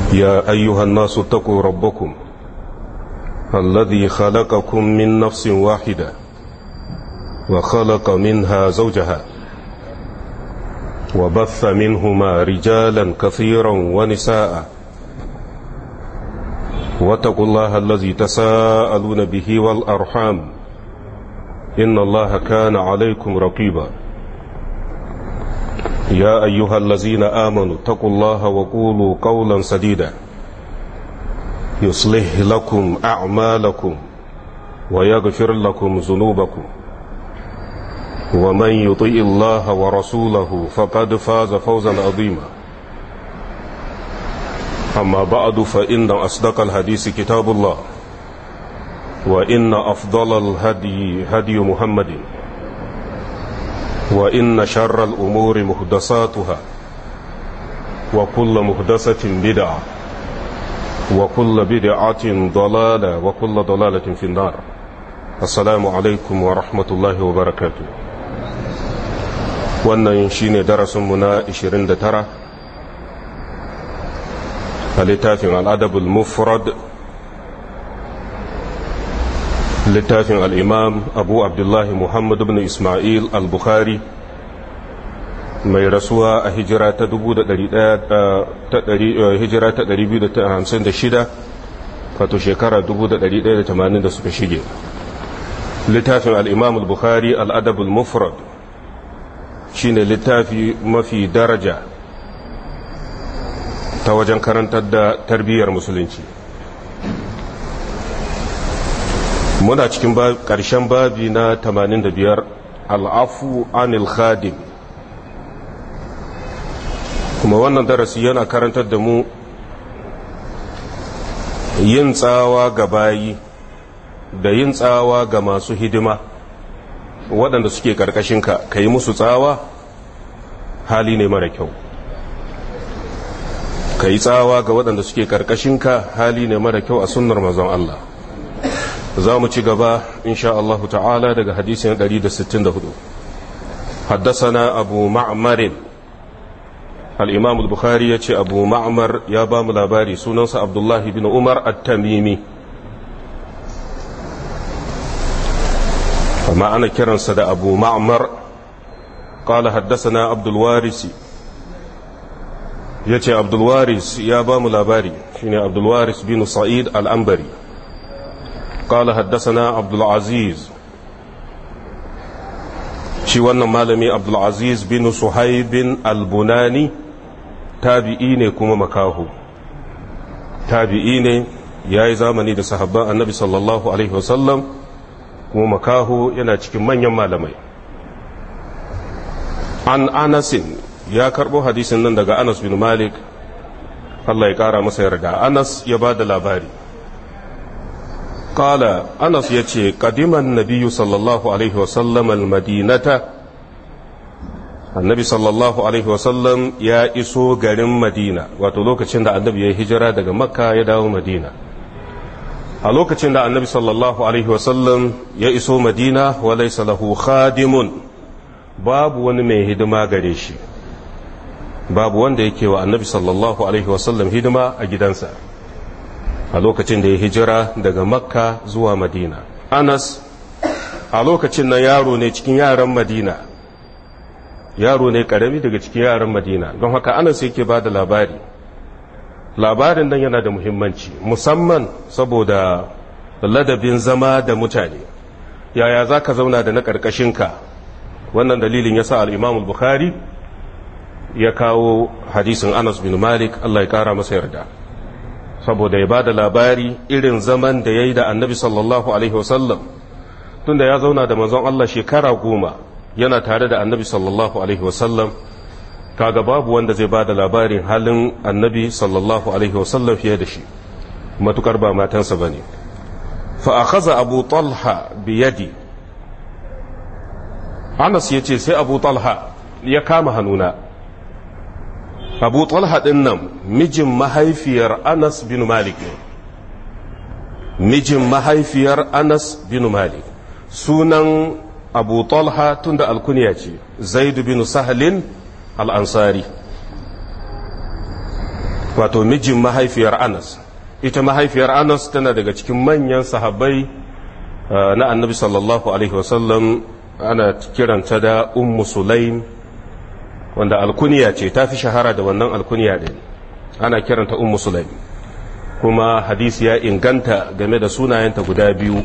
يا أيها الناس اتقوا ربكم الذي خلقكم من نفس واحدة وخلق منها زوجها وبث منهما رجالا كثيرا ونساء واتقوا الله الذي تساءلون به والأرحام إن الله كان عليكم رقيبا يا أيها الذين آمنوا اتقوا الله وقولوا قولا سديدا يصلح لكم أعمالكم ويغفر لكم ذنوبكم ومن يطيء الله ورسوله فقد فاز فوزا عظيما أما بعد فإن أصدق الحديث كتاب الله وإن أفضل الهدي هدي محمد وإن شر الأمور محدثاتها وكل محدثة بدعة وكل بدعة ضلالة وكل ضلالة في النار السلام عليكم ورحمة الله وبركاته wannan shine darasinmu na 29 a littafin al'adabul mufrad littafin al'imam abu abdullahi muhammad ibn ismail al-bukhari mai rasuwa a hijira ta 256 wato shekara 1180 da suka shige littafin al'imam al-bukhari al'adabul mufrad shine littafi mafi daraja ta wajen karantar da tarbiyyar musulunci muna cikin ƙarshen babi na 85 al'afu anil khadim kuma wannan darasi yana karantar da mu yin tsawa ga bayi da yin tsawa ga masu hidima waɗanda suke ƙarƙashinka ka yi musu tsawa hali ne mara kyau ka yi tsawa ga waɗanda suke ƙarƙashinka hali ne mara kyau a sunnar mazan Allah za mu ci gaba insha Allah ta'ala daga hadisin 164 haddasana abu ma'amarin al'imam al-bukhari ya ce abu ma'amar ya ba mu labari sunansa abdullahi bin umar at-tamimi amma ana kiransa da abu ma'amar قال حدثنا عبد الوارث yace abdulwaris ya ba mu labari shine abdulwaris bin sa'id al-ambari qala haddathana abdulaziz shi wannan malami abdulaziz bin suhaibin al-bunani tabi'i ne kuma makahu tabi'i ne ya yi zamani da sahabban annabi sallallahu alaihi wasallam kuma makahu yana cikin manyan malamai an anasin ya karbo hadisin nan daga anas bin malik Allah ya kara masa yarda anas ya ba da labari kala anas ya ce kadiman nabiyu sallallahu alaihi wasallam almadinata annabi sallallahu alaihi wasallam ya iso garin madina wato lokacin da annabi ya hijira daga makka ya dawo madina a lokacin da annabi sallallahu alaihi wasallam ya iso madina wa laysa lahu khadimun babu wani mai hidima gare shi babu wanda yake wa annabi sallallahu alaihi wasallam hidima a gidansa a lokacin da ya hijira daga makka zuwa madina anas a lokacin nan yaro ne cikin yaran madina yaro ne karami daga cikin yaran madina don haka anas yake ba da labari labarin nan yana da muhimmanci musamman saboda ladabin zama da mutane yaya za ka zauna da na ƙarƙashinka wannan dalilin ya sa al'imamul bukhari ya kawo hadisin anas bin malik allah ya ƙara masa yarda saboda ya ba da labari irin zaman da ya yi da annabi sallallahu alaihi wasallam tunda ya zauna da manzon allah shekara goma yana tare da annabi sallallahu alaihi wasallam kaga babu wanda zai ba da labarin halin annabi sallallahu alaihi wasallam fiye da shi matukar ba matansa ba ne fa'akaza abu talha biyadi anas ya ce sai abu talha ya kama hannuna abu talha ɗin nan mijin mahaifiyar anas bin malik ne mijin mahaifiyar anas bin malik sunan abu talha tun da alkuniya ce zaidu bin sahalin al'ansari wato mijin mahaifiyar anas ita mahaifiyar anas tana daga cikin manyan sahabbai na annabi sallallahu alaihi wasallam ana kiranta da ummu sulaim wanda alkuniya ce ta fi shahara da wannan alkuniya ɗin ana kiranta ummu sulaim kuma hadisi ya inganta game da sunayenta guda biyu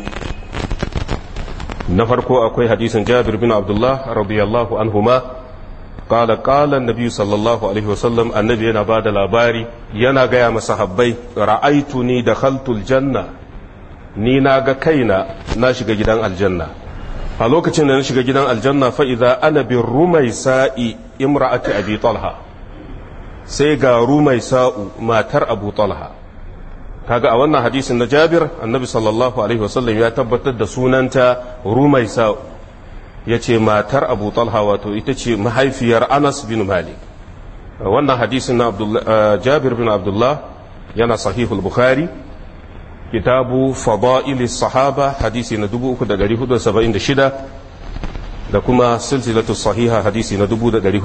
na farko akwai hadisin jabir bin abdullah radiyallahu anhuma قال قال النبي صلى الله عليه وسلم النبي yana bada labari yana gaya masahabbai ra'aituni dakhaltul janna ni na ga kaina na shiga gidan aljanna a lokacin da na shiga gidan aljanna fa idza ana bi rumaisai imra'ati abi talha sai ga rumaisa'u matar abu talha kaga a wannan hadisin na Jabir annabi sallallahu alaihi wasallam ya tabbatar da sunanta rumaisa'u ya ce matar abu talha wato ita ce mahaifiyar anas bin malik wannan hadisin na jabir bin abdullah yana sahihul bukhari kitabu fada'ili sahaba hadisi na 3476 da kuma silsilatu sahiha hadisi na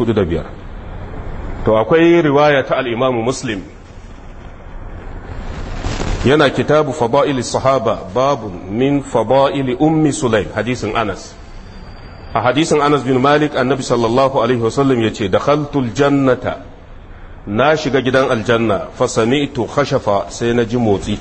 4405 to akwai riwaya ta al-imamu muslim yana kitabu fada'ili sahaba babu min fada'ili ummi sulaim hadisin anas a hadisin anas bin malik annabi sallallahu alaihi wasallam ya ce dakhaltul jannata na shiga gidan aljanna fa sami'tu khashafa sai na ji motsi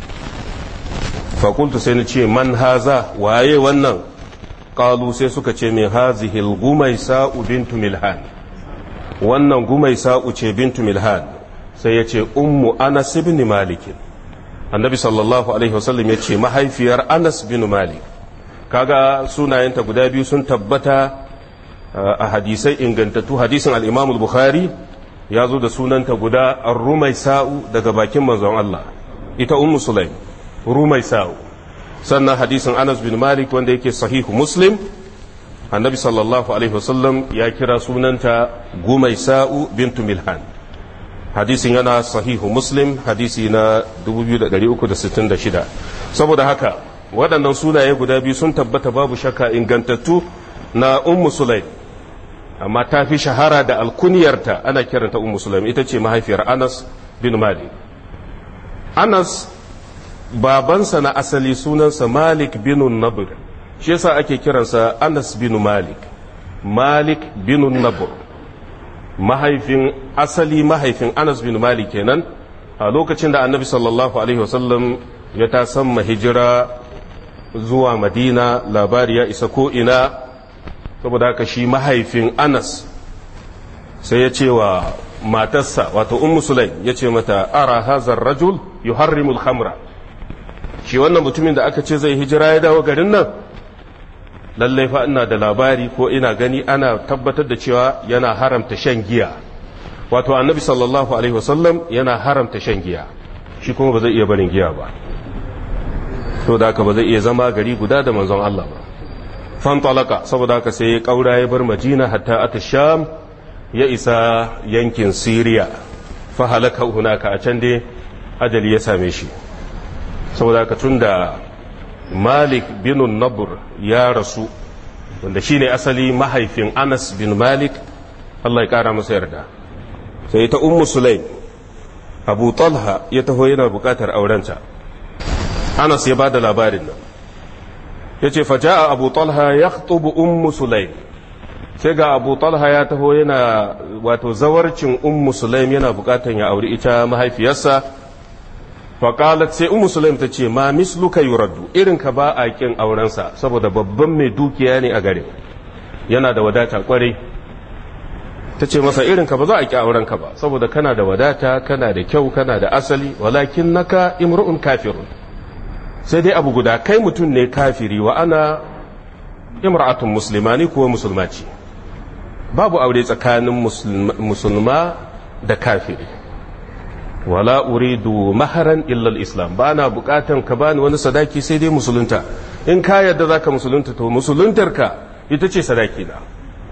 fa qultu sai na ce man haza waye wannan qalu sai suka ce min hazihi al-gumaysa bintu milhan wannan gumaysa ce bintu milhan sai ya ce ummu anas ibn malik annabi sallallahu alaihi wasallam ya ce mahaifiyar anas bin malik kaga sunayenta guda biyu sun tabbata a hadisai ingantattu hadisin al-imam al-bukhari ya zo da sunanta guda ar-rumai sa'u daga bakin manzon Allah ita ummu sulaim rumai sa'u sannan hadisin anas bin malik wanda yake sahihu muslim annabi sallallahu alaihi wasallam ya kira sunanta gumai sa'u bintu milhan hadisin yana sahihu muslim hadisi na 2366 saboda haka waɗannan sunaye guda biyu sun tabbata babu shakka ingantattu na ummu sulaim amma ta fi shahara da alkuniyarta ana kiranta ummu sulaim ita ce mahaifiyar anas bin malik anas babansa na asali sunansa malik bin nabur shi yasa ake kiransa anas bin malik malik bin nabur mahaifin asali mahaifin anas bin malik kenan a lokacin da annabi sallallahu alaihi wasallam ya tasamma hijira zuwa madina labari ya isa ko ina saboda haka shi mahaifin anas sai ya ce wa matarsa wato ummu sulaim ya ce mata ara hazar rajul yuharrimul khamra shi wannan mutumin da aka ce zai hijira ya dawo garin nan lallai fa ina da labari ko ina gani ana tabbatar da cewa yana haramta shan giya wato annabi sallallahu alaihi wasallam yana haramta shan giya shi kuma ba zai iya barin giya ba to da haka ba zai iya zama gari guda da manzon Allah ba fan talaka saboda haka sai ya kaura ya bar madina hatta ata sham ya isa yankin siriya fa halaka hunaka a can dai ajali ya same shi saboda haka tunda malik bin nabur ya rasu wanda shine asali mahaifin anas bin malik Allah ya kara masa yarda sai ta ummu sulaim abu talha ya taho yana bukatar aurenta anas ya ba da labarin nan ya ce faja abu talha ya tubu ummu sulaim sai ga abu talha ya taho yana wato zawarcin ummu sulaim yana bukatan ya auri ita mahaifiyarsa faƙalat sai ummu sulaim ta ce ma misluka yuraddu irin ka ba a kin aurensa saboda babban mai dukiya ne a gare yana da wadata kwarai ta ce masa irin ka ba za a ki aurenka ba saboda kana da wadata kana da kyau kana da asali walakin naka imru'un kafirun sai dai abu guda kai mutum ne kafiri wa ana imra'atun musulmani kuwa musulmaci babu aure tsakanin musulma da kafiri wala uridu maharan illal islam ba na bukatan ka bani wani sadaki sai dai musulunta in ka yadda za ka musulunta to musuluntarka ita ce sadaki na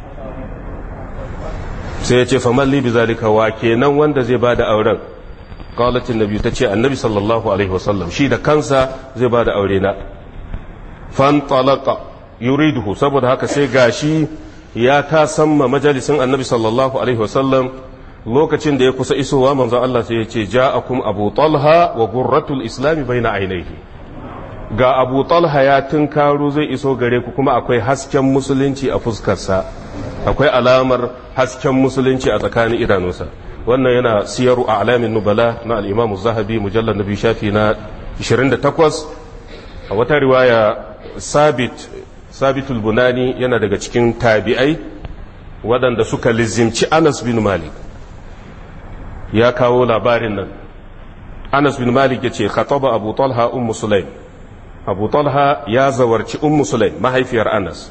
sai ya ce famalli bi zalika wa kenan wanda zai ba da auren قالت النبي تتشي النبي صلى الله عليه وسلم شي da kansa zai bada aure na fantalaqa yuriduhu saboda haka sai gashi ya ta samma majalisin annabi sallallahu alaihi wasallam lokacin da ya kusa isowa manzon Allah sai ya ce ja'akum abu talha wa gurratul islami baina ainihi ga abu talha ya tunkaro zai iso gare ku kuma akwai hasken musulunci a fuskarsa akwai alamar hasken musulunci a tsakanin idanunsa wannan yana siyaru a alamin nubala na al'imamu zahabi mujallar nabi shafi na 28 a wata riwaya sabit sabitul bunani yana daga cikin tabi'ai waɗanda suka lizimci anas bin malik ya kawo labarin nan anas bin malik ya ce khataba abu talha ummu sulaim abu talha ya zawarci ummu sulaim mahaifiyar anas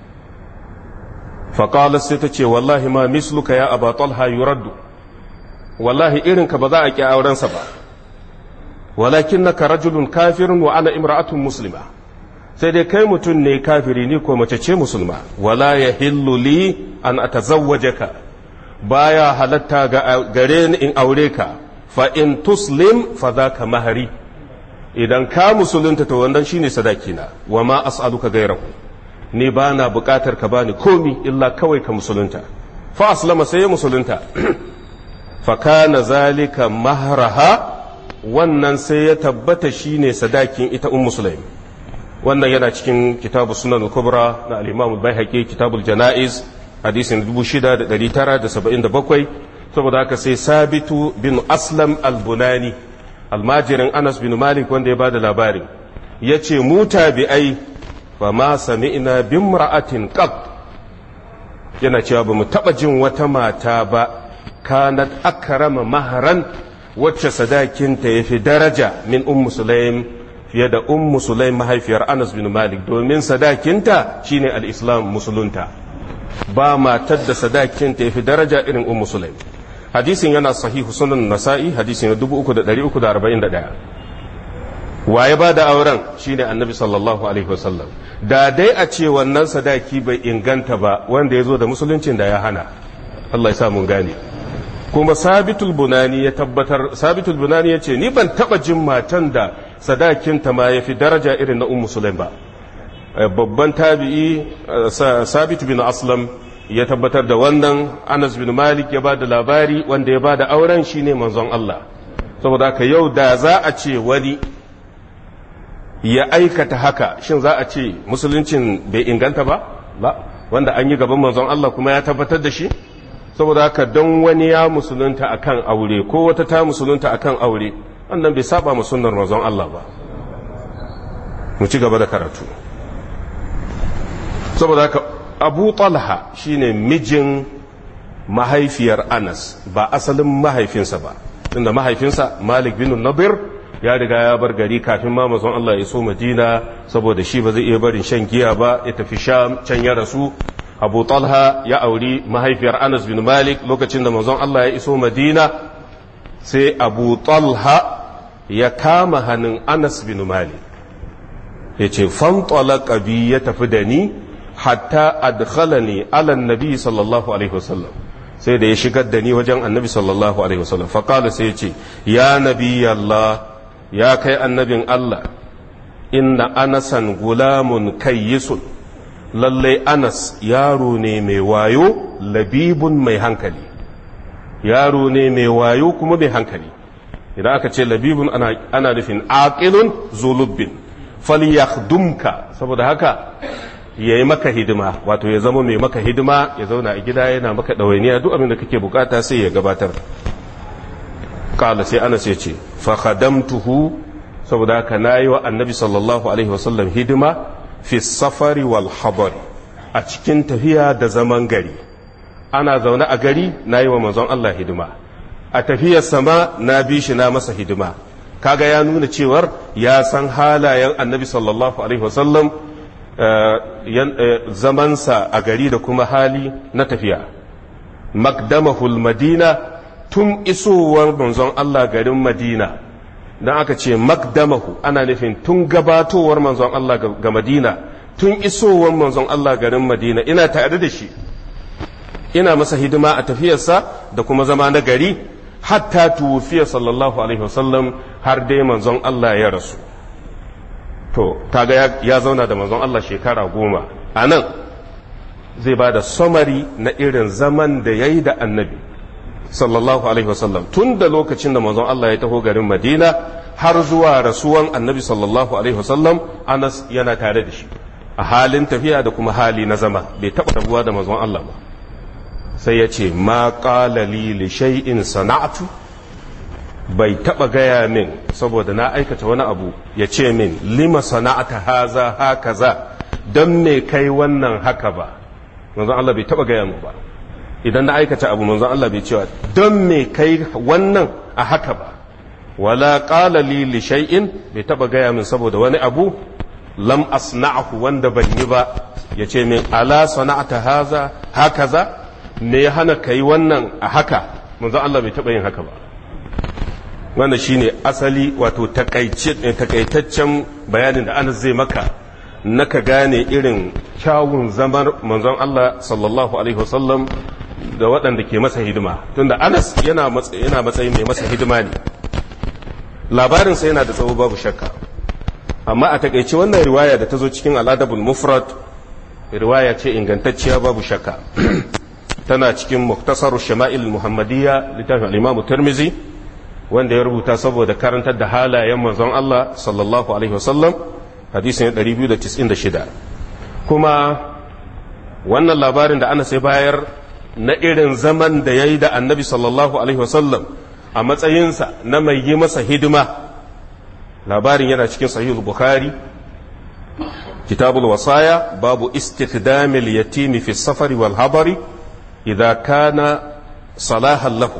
faƙalar sai ta ce wallahi ma misluka ya abu talha yuraddu wallahi irinka ba za a ƙi aurensa ba walakin na ka rajulun kafirin wa ana imra'atun muslima sai dai kai mutum ne kafiri ni ko mace ce musulma wala ya li an atazawwajaka baya halatta gare ni in aure ka fa in tuslim fa ka mahari idan ka musulunta to wannan shine sadakina wa ma as'aluka gairahu ni ba na bukatar ka bani komi illa kawai ka musulunta fa aslama sai ya musulunta fa kana zalika mahraha wannan sai ya tabbata shine sadakin ita ummu sulaim wannan yana cikin kitabu sunan kubra na al-imam al-baihaqi kitabul janaiz hadisin 6977 saboda haka sai sabitu bin aslam al-bunani almajirin anas bin malik wanda ya bada labarin ya ce mu tabi'ai fa ma sami'na bimra'atin qat yana cewa ba mu taba jin wata mata ba kanat akrama maharan wacce sadakinta yafi daraja min ummu sulaim fiye da ummu sulaim mahaifiyar anas bin malik domin sadakinta shine al-islam musulunta ba matar da sadakinta yafi daraja irin ummu sulaim hadisin yana sahihu sunan nasa'i hadisi na 3341 waye ba da auren shine annabi sallallahu alaihi wasallam da dai a ce wannan sadaki bai inganta ba wanda ya zo da musuluncin da ya hana Allah ya sa mun gane kuma sabitul bunani ya tabbatar sabitul bunani ya ce ni ban taba jin matan da sadakinta ma ya fi daraja irin na ummu sulaim ba babban tabi'i sabit bin aslam ya tabbatar da wannan anas bin malik ya ba da labari wanda ya ba da auren shine manzon Allah saboda haka yau da za a ce wani ya aikata haka shin za a ce musuluncin bai inganta ba ba wanda an yi gaban manzon Allah kuma ya tabbatar da shi saboda haka don wani ya musulunta akan aure ko wata ta musulunta akan aure wannan bai saba mu sunnar manzon Allah ba mu ci gaba da karatu saboda haka abu talha shine mijin mahaifiyar anas ba asalin mahaifinsa ba tunda mahaifinsa malik bin nabir ya riga ya bar gari kafin ma mazan Allah ya so madina saboda shi ba zai iya barin shan giya ba ya tafi sham can ya rasu abu talha ya auri mahaifiyar anas bin malik lokacin da mazan Allah ya iso madina sai abu talha ya kama hannun anas bin malik ya ce fantalaka bi ya tafi da ni hatta adkhalani ala nabi sallallahu alaihi wasallam sai da ya shigar da ni wajen annabi sallallahu alaihi wasallam faqala sai ya ce ya nabi Allah ya kai annabin Allah inna anasan gulamun kayyisun lalle anas yaro ne mai wayo labibun mai hankali yaro ne mai wayo kuma mai hankali idan aka ce labibun ana, ana nufin aqilun zulubbin falyakhdumka saboda haka ya yi maka hidima wato ya zama mai maka hidima ya zauna a gida yana maka ɗawainiya duk abin da kake bukata sai ya gabatar kala sai anas ya ce fakhadamtuhu saboda haka na yi wa annabi sallallahu alaihi wasallam hidima fi safari wal habari a cikin tafiya da zaman gari ana zaune a gari na yi wa manzon Allah hidima a tafiyar sama na bi shi na masa hidima kaga ya nuna cewar ya san halayen annabi sallallahu alaihi wasallam zamansa a gari da kuma hali na tafiya makdamahul madina tun isowar manzon Allah garin madina don aka ce makdamahu ana nufin tun gabatowar manzon Allah ga madina tun isowar manzon Allah garin madina ina tare da shi ina masa hidima a tafiyarsa da kuma zama na gari hatta tuwufiya sallallahu alaihi wasallam har dai manzon Allah ya rasu to kaga ya zauna da manzon Allah shekara goma a nan zai ba da samari na irin zaman da ya yi da annabi sallallahu alaihi wasallam tun da lokacin da manzon Allah ya taho garin Madina har zuwa rasuwan annabi sallallahu alaihi wasallam Anas yana tare da shi a halin tafiya da kuma hali na zama bai taɓa rabuwa da manzon Allah ba sai ya ce ma qala li li shay'in sana'tu bai taɓa gaya min saboda na aikata wani abu ya ce min lima sana'ata haza hakaza don me kai wannan haka ba manzon Allah bai taɓa gaya min ba idan na aikata abu manzon Allah bai cewa don me kai wannan a haka ba wala qala li li shay'in bai taba gaya min saboda wani abu lam asna'hu wanda ban yi ba yace min ala sana'ata haza hakaza me ya hana kai wannan a haka manzon Allah bai taba yin haka ba wannan shine asali wato takaitaccen bayanin da Anas zai maka naka gane irin kyawun zamar manzon Allah sallallahu alaihi wasallam da waɗanda ke masa hidima tunda anas yana matsayin mai masa hidima ne labarinsa yana da tsawo babu shakka amma a takaice wannan riwaya da ta zo cikin al'adabul mufrad riwaya ce ingantacciya babu shakka tana cikin muktasar shama'il muhammadiyya littafin al-imamu tirmizi wanda ya rubuta saboda karantar da halayen manzon Allah sallallahu alaihi wasallam hadisin 296 kuma wannan labarin da ana sai bayar na irin zaman da ya yi da annabi sallallahu alaihi wasallam a matsayinsa na mai yi masa hidima labarin yana cikin sahihul bukhari kitabul wasaya babu istikdamil yatimi fi safari wal habari idza kana salahan lahu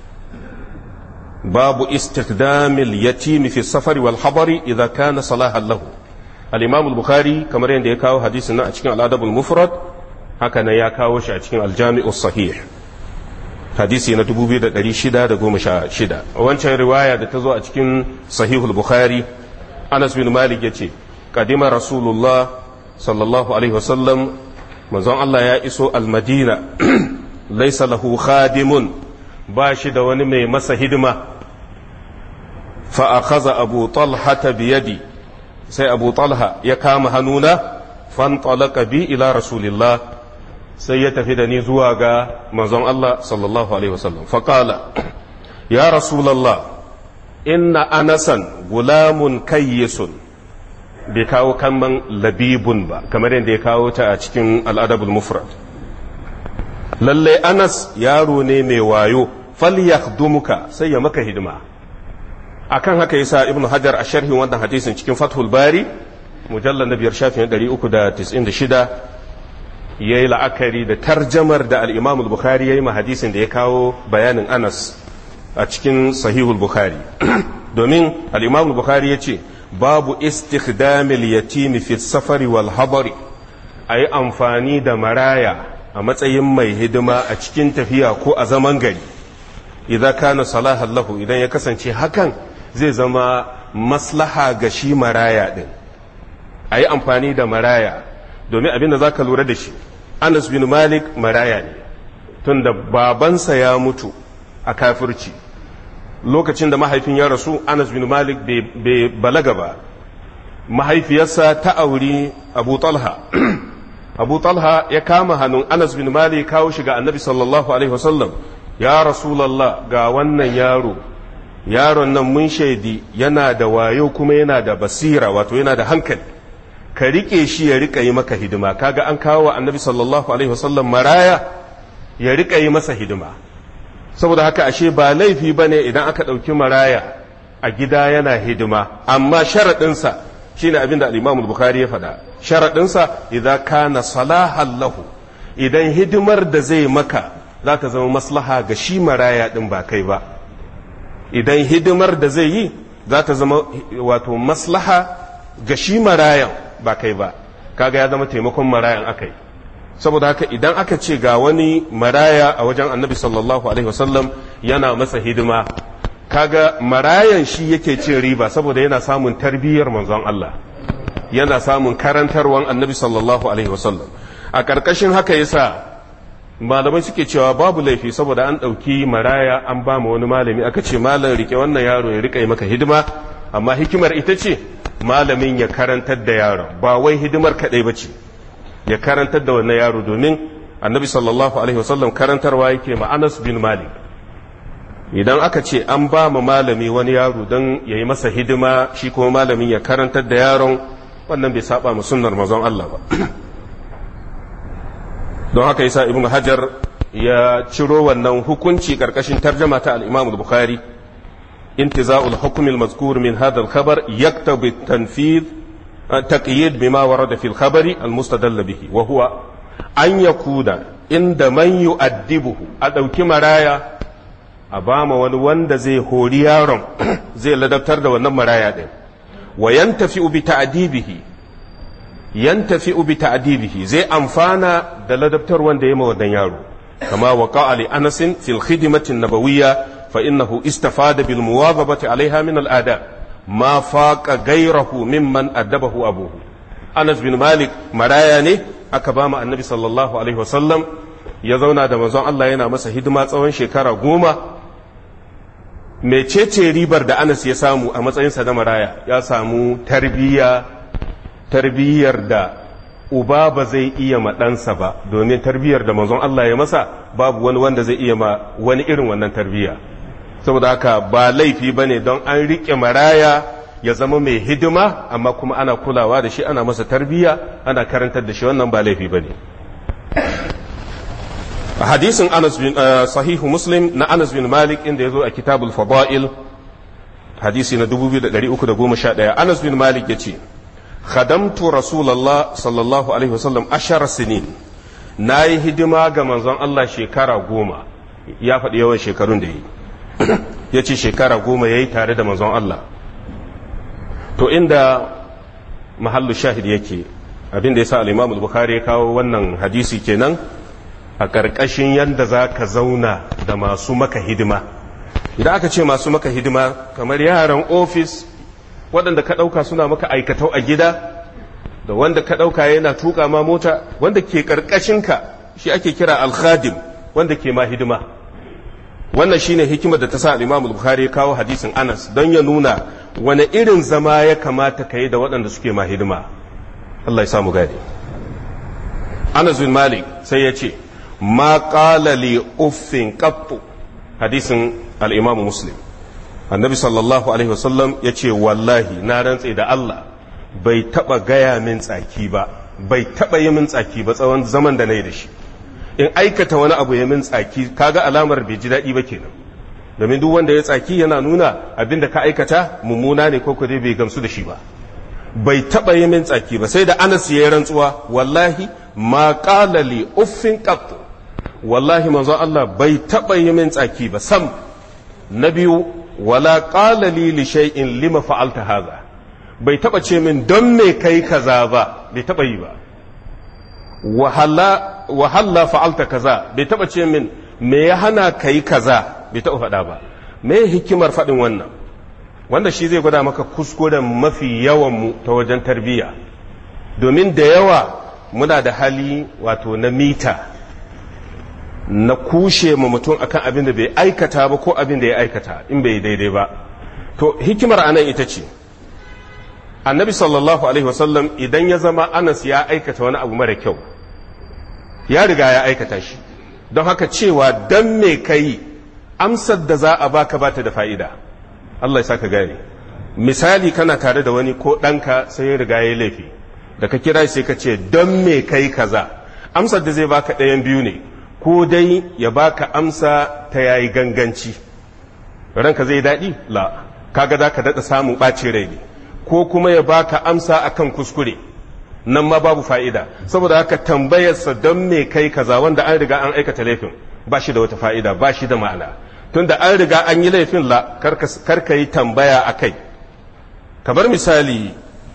babu istikdamil yatimi fi safari wal habari idza kana salahan lahu al-imam al-bukhari kamar yadda ya kawo hadisin nan a cikin al-adabul mufrad haka nan ya kawo shi a cikin aljami'u sahih hadisi na 2616 wancan riwaya da ta zo a cikin sahihul bukhari anas bin malik ya ce kadima rasulullah sallallahu alaihi wasallam manzon Allah ya iso almadina laisa lahu khadimun ba shi da wani mai masa hidima fa akhadha abu talha biyadi sai abu talha ya kama hannuna fantalaka bi ila rasulillah sai ya tafi da ni zuwa ga manzon Allah sallallahu alaihi wasallam faqala ya rasulullah inna anasan gulamun kayyisun bai kawo kalman labibun ba kamar yadda ya kawo ta a cikin al'adabul mufrad lalle anas yaro ne mai wayo falyakhdumuka sai ya maka hidima akan haka yasa ibnu hajar a sharhin wannan hadisin cikin fathul bari mujallal na biyar shafin 396 ya yi la'akari da tarjamar da al'imam bukhari ya yi ma hadisin da ya kawo bayanin anas a cikin sahihul bukhari domin al'imam bukhari ya ce babu istikdamil yatimi fi safari wal habari a yi amfani da maraya a matsayin mai hidima a cikin tafiya ko a zaman gari idan kana salahan lahu idan ya kasance hakan zai zama maslaha ga shi maraya din a yi amfani da maraya domin abin da za ka lura da shi anas bin malik maraya ne tunda babansa ya mutu a kafirci lokacin da mahaifin ya rasu anas bin malik bai balaga ba mahaifiyarsa ta auri abu talha abu talha ya kama hannun anas bin malik kawo shi ga annabi sallallahu alaihi wasallam ya rasulallah ga wannan yaro yaron nan mun shaidi yana da wayo kuma yana da basira wato yana da hankali ka rike shi ya rika yi maka hidima kaga an kawo wa annabi sallallahu alaihi wasallam maraya ya rika yi masa hidima saboda haka ashe ba laifi bane idan aka ɗauki maraya a gida yana hidima amma sharaɗinsa shine abin da al-Imam Bukhari ya faɗa sharaɗinsa idan kana salahan lahu idan hidimar da zai maka za ta zama maslaha ga shi maraya ɗin ba kai ba idan hidimar da zai yi za ta zama wato maslaha ga shi marayan ba kai ba kaga ya zama taimakon marayan akai saboda haka idan aka ce ga wani maraya a wajen annabi sallallahu alaihi wasallam yana masa hidima kaga marayan shi yake cin riba saboda yana samun tarbiyyar manzon Allah yana samun karantarwan annabi sallallahu alaihi wasallam a ƙarƙashin haka yasa malamai suke cewa babu laifi saboda an ɗauki maraya an ba ma wani malami aka ce malam rike wannan yaro ya rika yi maka hidima amma hikimar ita ce malamin ya karantar da yaron ba wai hidimar kaɗai ba ce ya karantar da wannan yaro domin annabi sallallahu alaihi wasallam karantarwa yake ma anas bin malik idan aka ce an ba ma malami wani yaro don ya yi masa hidima shi kuma malamin ya karantar da yaron wannan bai saba mu sunnar mazan Allah ba don haka yasa ibn hajar ya ciro wannan hukunci karkashin tarjama ta al-imam al-bukhari intiza'ul hukm al-mazkur min hadha al-khabar yaktabi tanfidh taqyid bima warada fi al-khabari al-mustadall bihi wa huwa an yakuna inda man yu'addibuhu a dauki maraya a bama wani wanda zai hori yaron zai ladabtar da wannan maraya din wa yantafi'u bi ta'dibihi yantafi'u bi ta'dibihi zai amfana da ladabtar wanda ya ma wannan yaro kama waqa'a li Anas fi al-khidmati an-nabawiyya fa innahu istafada bil muwadhabati 'alayha min al-adab ma faqa ghayrahu mimman adabahu abuhu Anas bin Malik maraya ne aka ba mu annabi sallallahu alaihi wasallam ya zauna da manzon Allah yana masa hidima tsawon shekara goma mecece ribar da Anas ya samu a matsayinsa na maraya ya samu tarbiyya tarbiyyar da uba ba zai iya ma ɗansa ba domin tarbiyyar da manzon Allah ya masa babu wani wanda zai iya ma wani irin wannan tarbiyya saboda haka ba laifi ba ne don an riƙe maraya ya zama mai hidima amma kuma ana kulawa da shi ana masa tarbiyya ana karantar da shi wannan ba laifi ba ne hadisin anas bin sahihu muslim na anas bin malik inda ya zo a kitabul fada'il hadisi na 2311 anas bin malik ya ce khadamtu rasulallah sallallahu alaihi wasallam ashara sinin na yi hidima ga manzon Allah shekara goma ya faɗi yawan shekarun da yi ya ce shekara goma ya yi tare da manzon Allah to inda mahallu shahid yake abin da ya sa al-imam al-bukhari ya kawo wannan hadisi kenan a ƙarƙashin yadda za ka zauna da masu maka hidima idan aka ce masu maka hidima kamar yaran ofis waɗanda ka ɗauka suna maka aikatau a gida da wanda ka ɗauka yana tuƙa ma mota wanda ke ƙarƙashinka shi ake kira alkhadim wanda ke ma hidima wannan shine hikimar da ta sa al-imam bukhari ya kawo hadisin anas don ya nuna wani irin zama ya kamata ka yi da waɗanda suke ma hidima Allah ya samu gadi anas bin malik sai ya ce ma qala li uffin qattu hadisin al-imam muslim annabi sallallahu alaihi wasallam ya ce wallahi na rantse da Allah bai taba gaya min tsaki ba bai taba yi min tsaki ba tsawon zaman da na yi da shi in aikata wani abu ya min tsaki kaga alamar bai ji daɗi ba kenan domin duk wanda ya tsaki yana nuna abin da ka aikata mummuna ne ko dai bai gamsu da shi ba bai taba yi min tsaki ba sai da Anas ya yi rantsuwa wallahi ma qala li uffin qat wallahi manzo Allah bai taba yi min tsaki ba sam na biyu wala qala li li shay'in lima fa'alta hadha bai taba ce min don me kai kaza ba bai taba yi ba wahalla fa'alta kaza bai taba ce min me ya hana kai kaza bai taba faɗa ba me hikimar faɗin wannan wanda shi zai gwada maka kuskuren mafi yawan mu ta wajen tarbiyya domin da yawa muna da hali wato na mita na kushe ma mutum akan abin da bai aikata ba ko abin da ya aikata in bai daidai ba to hikimar anan ita ce annabi sallallahu alaihi wasallam idan ya zama anas ya aikata wani abu mara kyau ya riga ya aikata shi don haka cewa dan me kai amsar da za a baka bata da fa'ida Allah ya saka gane misali kana tare da wani ko ɗanka sai ya riga ya laifi da ka kira sai ka ce don me kai kaza amsar da zai baka ɗayan biyu ne ko dai ya baka amsa ta yayi ganganci ranka zai daɗi la kaga za ka daɗa samun ɓacin rai ne ko kuma ya baka amsa akan kuskure nan ma babu fa'ida saboda haka tambayarsa don me kai kaza wanda an riga an aikata laifin ba shi da wata fa'ida ba shi da ma'ana tunda an riga an yi laifin la karka yi tambaya a kai kamar misali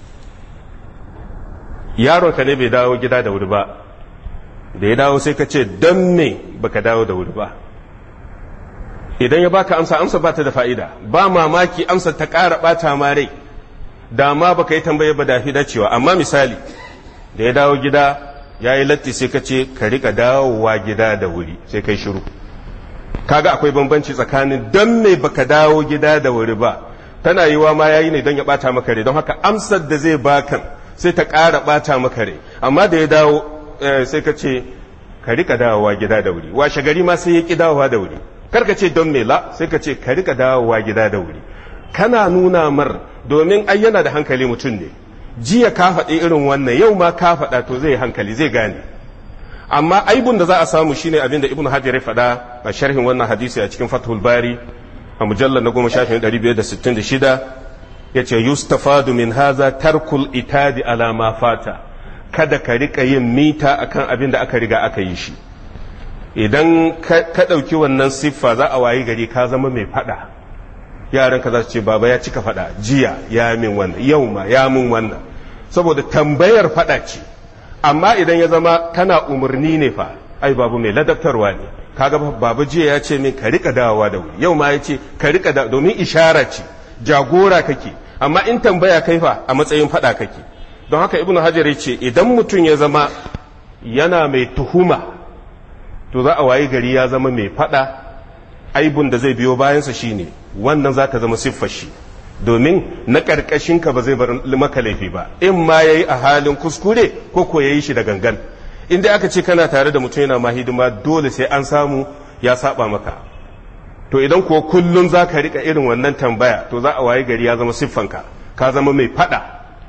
yaronka ne bai dawo gida da wuri ba da ya dawo sai ka ce don me baka dawo da wuri ba idan ya baka amsa amsa ba ta da fa'ida ba mamaki amsa ta ƙara ɓata ma rai da ma baka yi tambaye ba da fi dacewa amma misali da ya dawo gida ya yi latti sai ka ce ka rika dawowa gida da wuri sai kai shiru kaga akwai bambanci tsakanin don me baka dawo gida da wuri ba tana yiwa ma yayi ne don ya bata maka rai don haka amsar da zai bakan sai ta ƙara bata maka rai amma da ya dawo sai ka ce ka rika dawowa gida da wuri washe gari ma sai ya ki dawowa da wuri karka ce don me la sai ka ce ka rika dawowa gida da wuri kana nuna mar domin ai yana da hankali mutum ne jiya ka faɗi irin wannan yau ma ka faɗa to zai hankali zai gane amma aibun da za a samu shine abin da ibnu hajar ya faɗa a sharhin wannan hadisi a cikin fathul bari a mujallar na goma shafin ɗari biyar da sittin da shida ya ce yustafadu min haza tarkul itadi ala ma fata kada ka rika yin mita akan abin da aka riga aka yi shi idan ka ɗauki wannan siffa za a wayi gari ka zama mai faɗa yaranka za su ce baba ya cika faɗa jiya ya min wannan yau ma ya min wannan saboda tambayar faɗa ce amma idan ya zama kana umarni ne fa ai babu mai ladabtarwa ne kaga baba jiya ya ce min ka rika dawowa da wuri yau ma ya ce ka rika da domin ishara ce jagora kake amma in tambaya kai fa a matsayin faɗa kake don haka ibnu hajar ya ce idan mutum ya zama yana mai tuhuma to za a wayi gari ya zama mai faɗa aibun da zai biyo bayansa shine wannan za ta zama siffar shi domin na ƙarƙashinka ba zai bar maka laifi ba in ma ya yi a halin kuskure ko ko ya yi shi da gangan inda aka ce kana tare da mutum yana ma hidima dole sai an samu ya saba maka to idan kuwa kullum za ka riƙa irin wannan tambaya to za a wayi gari ya zama siffanka ka zama mai faɗa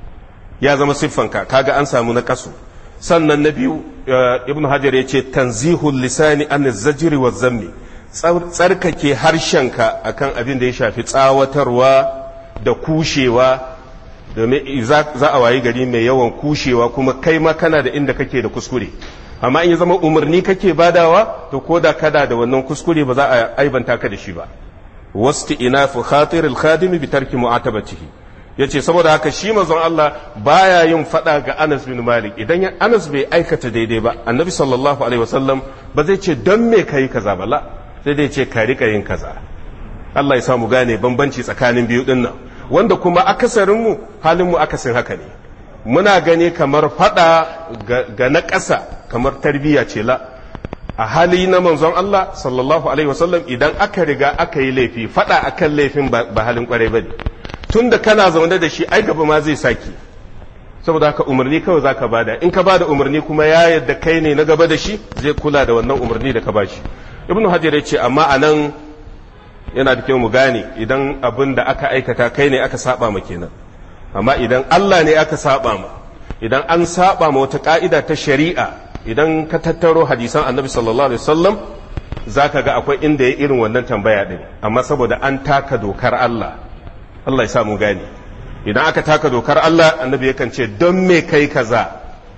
ya zama siffanka kaga an samu na kasu sannan na biyu ibnu hajar ya ce tanzihul lisani an zajiri wa zammi tsarkake harshenka akan abin da ya shafi tsawatarwa da kushewa domin za a wayi gari mai yawan kushewa kuma kai ma kana da inda kake da kuskure amma in ya zama umarni kake badawa to ko da kada da wannan kuskure ba za a aibanta ka da shi ba wasti inafu khatir al-khadim bi tarki mu'atabatihi yace saboda haka shi manzon Allah baya yin fada ga Anas bin Malik idan Anas bai aikata daidai ba annabi sallallahu alaihi wasallam ba zai ce don me kai kaza ba la sai dai ce ka rika yin kaza Allah ya samu gane bambanci tsakanin biyu din nan wanda kuma akasarin mu halin mu akasin haka ne muna gani kamar fada ga na ƙasa kamar tarbiyya ce la a hali na manzon Allah sallallahu alaihi wasallam idan aka riga aka yi laifi fada akan laifin ba halin kwarai bane tun da kana zaune da shi ai gaba ma zai saki saboda haka umarni kawai zaka bada in ka bada umarni kuma ya yadda kai ne na gaba da shi zai kula da wannan umarni da ka bashi ibnu hajar ya ce amma anan yana da kyau mu gane idan abin da aka aikata kai ne aka saba ma kenan amma idan Allah ne aka saba ma idan an saba ma wata ka'ida ta shari'a idan ka tattaro hadisan annabi sallallahu alaihi wasallam zaka ga akwai inda ya irin wannan tambaya din amma saboda an taka dokar Allah Allah ya sa mu gane idan aka taka dokar Allah annabi yakan ce don me kai kaza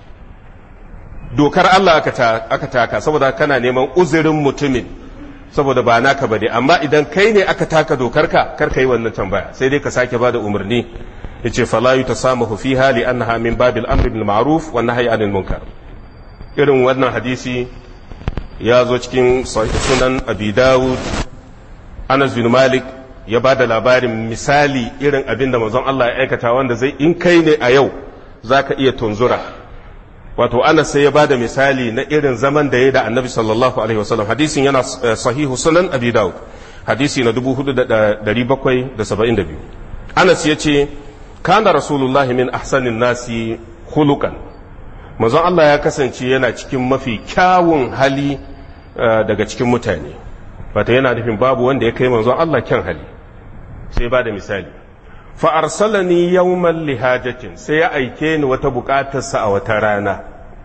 dokar Allah aka taka saboda kana neman uzurin mutumin saboda ba naka bane amma idan kai ne aka taka dokar ka kar ka yi wannan tambaya sai dai ka sake bada umarni yace fala yutasamahu fiha li annaha min babil amri bil ma'ruf wa nahyi anil munkar irin wannan hadisi ya zo cikin sunan abi dawud anas bin malik ya ba da labarin misali irin abin da manzon Allah ya aikata wanda zai in kai ne a yau za ka iya tunzura wato anas sai ya ba da misali na irin zaman da ya da annabi sallallahu alaihi wasallam hadisin yana sahihu sunan abi dawud hadisi na 4772 anas ya ce kana rasulullahi min ahsanin nasi khuluqan manzon Allah ya kasance yana cikin mafi kyawun hali daga cikin mutane wata yana nufin babu wanda ya kai manzon Allah kyan hali sai ba da misali fa arsalani yawman lihajatin sai ya aike ni wata bukatarsa a wata rana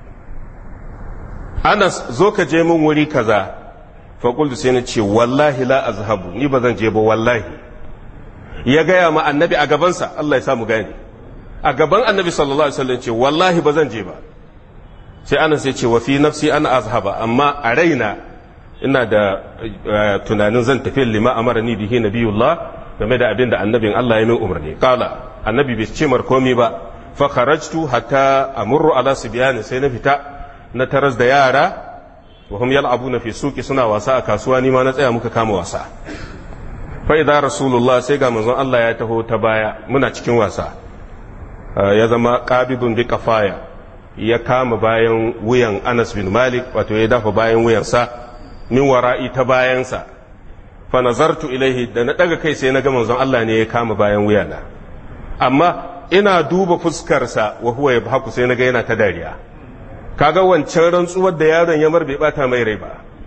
Anas zo ka je min wuri kaza fa qultu sai na ce wallahi la azhabu ni ba zan je ba wallahi ya gaya ma annabi a gabansa Allah ya samu gane a gaban annabi sallallahu alaihi wasallam ce wallahi ba zan je ba sai Anas ya ce wa fi nafsi ana azhaba amma a raina ina da tunanin zan tafi lima amarani bihi nabiyullah game da abin da annabin Allah ya min umarni kala annabi bai ce mar komi ba fa kharajtu hatta amurru ala sibyan sai na fita na taras da yara wa hum yal'abuna fi suqi suna wasa a kasuwa ni ma na tsaya muka kama wasa fa idza rasulullah sai ga manzon Allah ya taho ta baya muna cikin wasa ya zama qabidun bi kafaya ya kama bayan wuyan Anas bin Malik wato ya dafa bayan wuyansa min wara'i ta bayansa fa nazartu ilaihi da na daga kai sai na ga manzon Allah ne ya kama bayan wuyana amma ina duba fuskarsa wa huwa yabhaku sai na ga yana ta dariya kaga wancan rantsuwar da yaron ya mar bai bata mai rai ba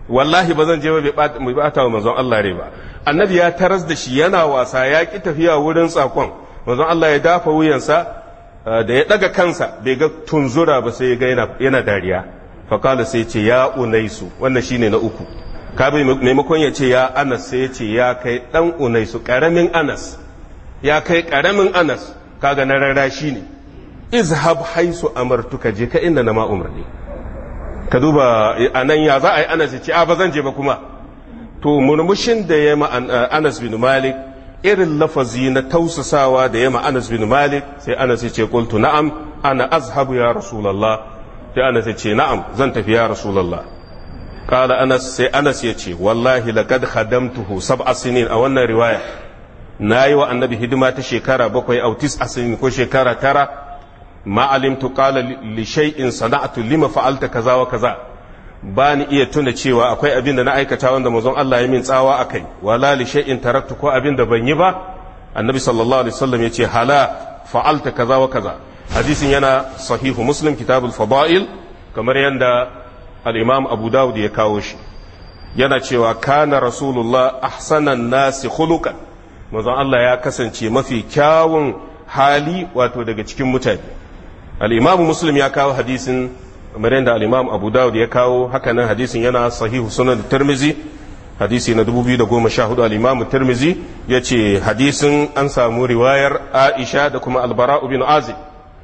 wallahi ba zan je ba bai bata wa manzon Allah rai ba annabi ya taras da shi yana wasa ya ki tafiya wurin tsakon manzon Allah ya dafa wuyansa da ya daga kansa bai ga tunzura ba sai ya ga yana dariya fakala sai ce ya unaisu wannan shine na uku kabi maimakon ya ce ya anas sai ya ce ya kai dan unaisu karamin anas ya kai karamin anas kaga na rara shi ne izhab haisu amartuka je ka inda na ma umarni ka duba a nan ya za a yi anas ya ce a ba zan je ba kuma to murmushin da ya ma anas bin malik irin lafazi na tausasawa da ya ma anas bin malik sai anas ya ce qultu na'am ana azhabu ya rasulullah sai anas ya ce na'am zan tafi ya rasulullah qala anas sai anas ya ce wallahi laqad khadamtuhu sab'a sinin a wannan riwaya nayi wa annabi hidima ta shekara bakwai au tis'a sinin ko shekara tara ma alimtu qala li shay'in sana'tu lima fa'alta kaza wa kaza ba ni iya tuna cewa akwai abin da na aikata wanda manzon Allah ya min tsawa akai wala li shay'in taraktu ko abin da ban yi ba annabi sallallahu alaihi wasallam yace hala fa'alta kaza wa kaza hadisin yana sahihu muslim kitabul fada'il kamar yanda al-imam abu dawud ya kawo shi yana cewa kana rasulullah ahsanan nasi khuluqan manzon Allah ya kasance mafi kyawun hali wato daga cikin mutane al-imam muslim ya kawo hadisin kamar yadda al-imam abu dawud ya kawo hakanan hadisin yana sahihu sunan tirmizi hadisi na 2014 al-imam tirmizi yace hadisin an samu riwayar aisha da kuma al-bara bin azib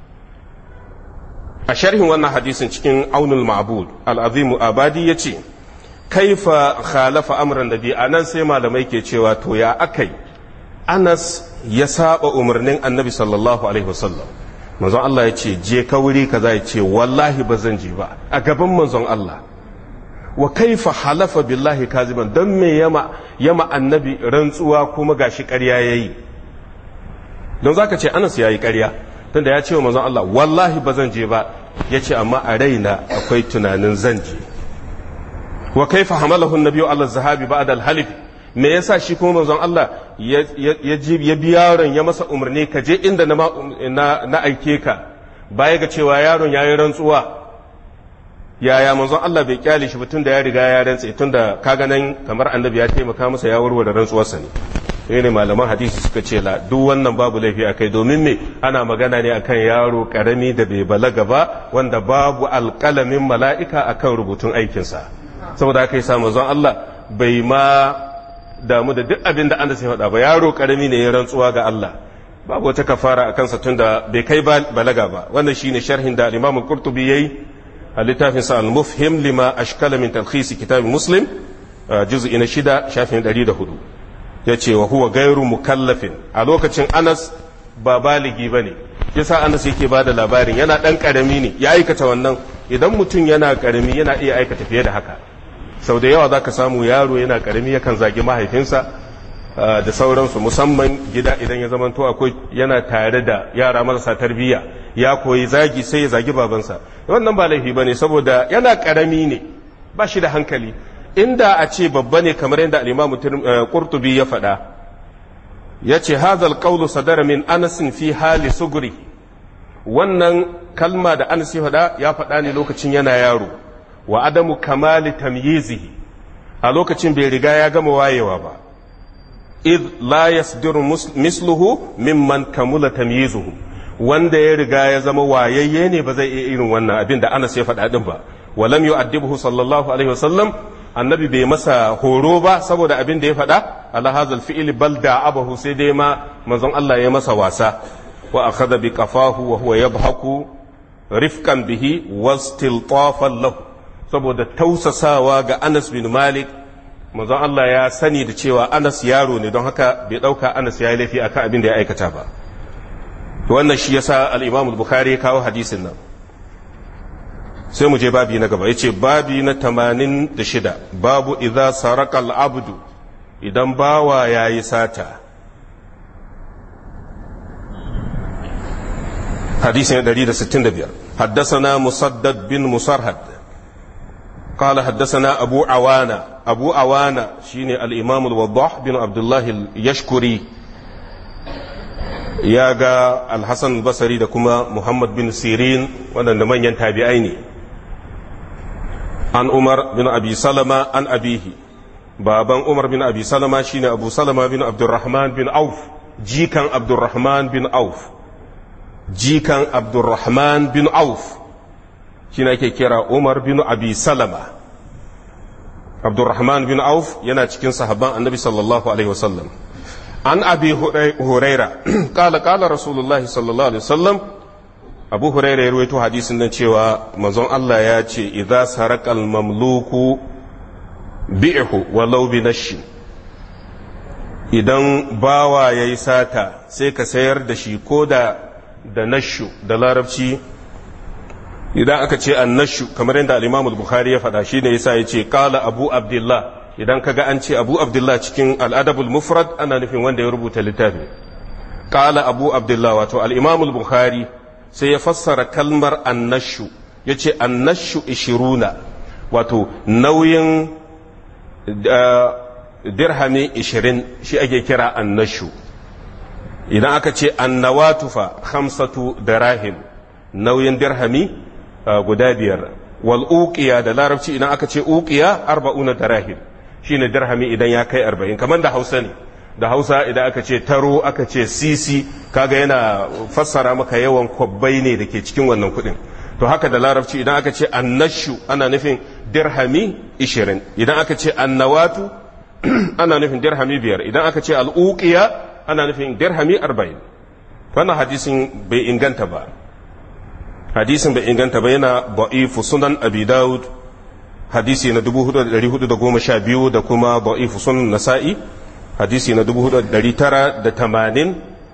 a sharhin wannan hadisin cikin aunul ma'bud al-azimu abadi yace kaifa khalafa amran nabi anan sai malamai ke cewa to ya akai anas ya saba umarnin annabi sallallahu alaihi wasallam manzon Allah ya ce je ka wuri kaza ya ce wallahi ba zan je ba a gaban manzon Allah wa kaifa halafa billahi kaziban don me yama yama annabi rantsuwa kuma gashi ƙarya yayi don zaka ce Anas yayi ƙarya tunda ya ce wa manzon Allah wallahi ba zan je ba ya ce amma a raina akwai tunanin zan je wa kaifa hamalahu an-nabiyyu ala zahabi ba'da al-halif me yasa shi kuma manzon Allah ya bi yaron ya masa umarni ka je inda na aike ka baya ga cewa yaron ya yi rantsuwa yaya manzon Allah bai kyale shi tun da ya riga ya rantse tun da kaga nan kamar annabi ya taimaka masa ya warware rantsuwarsa ne sai ne malaman hadisi suka ce la duk wannan babu laifi a kai domin me ana magana ne akan yaro karami da bai balaga ba wanda babu alƙalamin mala'ika akan rubutun aikinsa saboda haka yasa manzon Allah bai ma damu da duk abin da an da sai faɗa ba yaro karami ne ya rantsuwa ga Allah babu wata kafara a kansa tunda bai kai balaga ba wannan shine sharhin da Imam Qurtubi yayi a littafin sa al-mufhim lima ashkala min talkhis kitab Muslim juz'i na shida shafin 104 yace wa huwa gairu mukallafin a lokacin Anas ba baligi bane yasa Anas yake bada labarin yana dan karami ne ya aikata wannan idan mutum yana karami yana iya aikata fiye da haka sau da yawa za ka samu yaro yana karami yakan zagi mahaifinsa da sauransu musamman gida idan ya zamanto akwai yana tare da yara marasa tarbiyya ya koyi zagi sai ya zagi babansa wannan ba laifi ba ne saboda yana karami ne ba shi da hankali inda a ce babba ne kamar yadda al'imamu qurtubi ya faɗa ya ce hazal qawlu sadara min anasin fi hali suguri wannan kalma da anas ya faɗa ya faɗa ne lokacin yana yaro wa adamu kamali tamyizihi a lokacin bai riga ya gama wayewa ba id la yasdiru misluhu mimman kamula tamyizuhu wanda ya riga ya zama wayayye ne ba zai iya irin wannan abin da Anas ya faɗa din ba walam yu'addibuhu sallallahu alaihi wasallam annabi bai masa horo ba saboda abin da ya faɗa ala hazal fi'li bal da'abahu sai dai ma manzon Allah ya masa wasa wa akhadha bi qafahu wa huwa yadhaku rifqan bihi wastiltafan lahu saboda tausasawa ga Anas bin Malik manzon Allah ya sani da cewa Anas yaro ne don haka bai ɗauka Anas ya yi laifi akan abin da ya aikata ba wannan shi yasa al-Imam al-Bukhari ya kawo hadisin nan sai mu je babi na gaba yace babi na 86 babu idza saraka al-abdu idan bawa yayi sata حديث 165 حدثنا مسدد بن مسرهد قال حدثنا أبو عوانة أبو عوانة شيني الإمام الوضاح بن عبد الله اليشكري ياغا الحسن البصري دكما محمد بن سيرين وانا من ينتابعين an umar bin abi salama an abihi baban umar bin abi salama shine abu salama bin abdurrahman bin auf jikan abdurrahman bin auf jikan abdurrahman bin auf shine ake kira umar bin abi salama abdurrahman bin auf yana cikin sahabban annabi sallallahu alaihi wasallam an abi huraira kala kala rasulullah sallallahu alaihi wasallam abu huraira ya ruwaito hadisin nan cewa manzon Allah ya ce idza sarakal mamluku bi'hu walau bi nashi idan bawa yayi sata sai ka sayar da shi ko da da nashu da larabci idan aka ce annashu kamar yadda al-Imam al-Bukhari ya faɗa shine yasa yace qala Abu Abdullah idan kaga an ce Abu Abdullah cikin al-Adab al-Mufrad ana nufin wanda ya rubuta littafi qala Abu Abdullah wato al-Imam al-Bukhari sai ya fassara kalmar annashu yace annashu 20 wato nauyin dirhami 20 shi ake kira annashu idan aka ce annawatufa khamsatu darahim nauyin dirhami guda biyar wal uqiya da larabci idan aka ce uqiya arba'una darahim shine dirhami idan ya kai arba'in kamar da hausa ne da hausa idan aka ce taro aka ce sisi kaga yana fassara maka yawan kwabbai ne da ke cikin wannan kuɗin to haka da larabci idan aka ce annashu ana nufin dirhami ishirin idan aka ce annawatu ana nufin dirhami biyar idan aka ce al'uqiya ana nufin dirhami arba'in wannan hadisin bai inganta ba hadisin bai inganta ba yana ba'ifu sunan abi daud hadisi na 4412 da kuma ba'ifu sunan nasa'i hadisi na 4980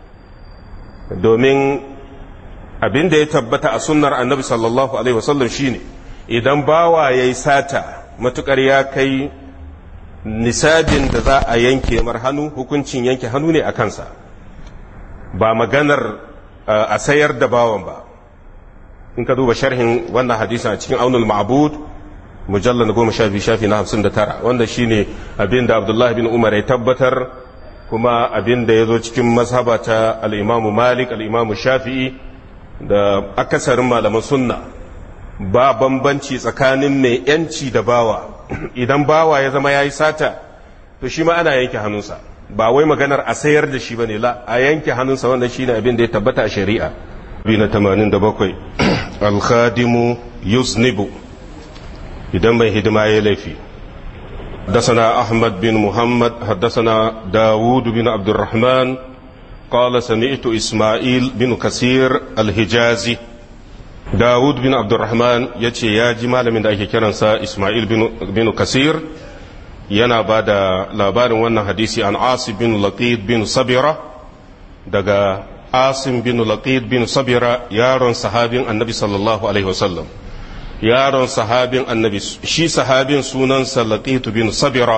domin abin da ya tabbata a sunnar annabi sallallahu alaihi wasallam shine idan bawa ya yi sata matukar ya kai nisabin da za a yanke mar hannu hukuncin yanke hannu ne a kansa ba maganar a sayar da bawan ba in ka duba sharhin wannan hadisi a cikin aunul ma'bud mujallar na goma sha biyu shafi na hamsin da tara wanda shine abin da abdullahi bin umar ya tabbatar kuma abin da ya zo cikin mazhaba ta al'imamu malik al'imamu shafi'i da akasarin malaman sunna ba bambanci tsakanin mai yanci da bawa idan bawa ya zama ya yi sata to shi ma ana yanke hannunsa ba wai maganar a sayar da shi ba ne la a yanke hannunsa wanda shi ne abin da ya tabbata a shari'a bi na 87 alkhadimu yusnibu idan mai hidima ya laifi حدثنا أحمد بن محمد حدثنا داود بن عبد الرحمن قال سمعت إسماعيل بن كثير الحجازي داود بن عبد الرحمن يتي يا جمال من ذلك كرنسا إسماعيل بن, بن كثير ينا بعد لابار وانا حديثي عن عاصم بن لقيد بن صبرة دقا عاصم بن لقيد بن صبرة يارون صحابي النبي صلى الله عليه وسلم yaron sahabin annabi shi sahabin sunansa laqitu bin sabira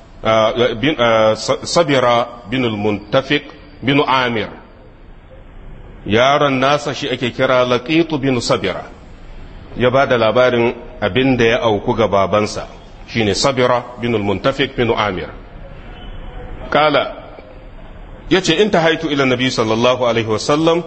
sabira bin muntafiq bin amir yaron nasa shi ake kira laqitu bin sabira ya ba da labarin abin da ya auku ga babansa shine sabira bin muntafiq bin amir kala ya ce in ta haitu ila nabi sallallahu alaihi wasallam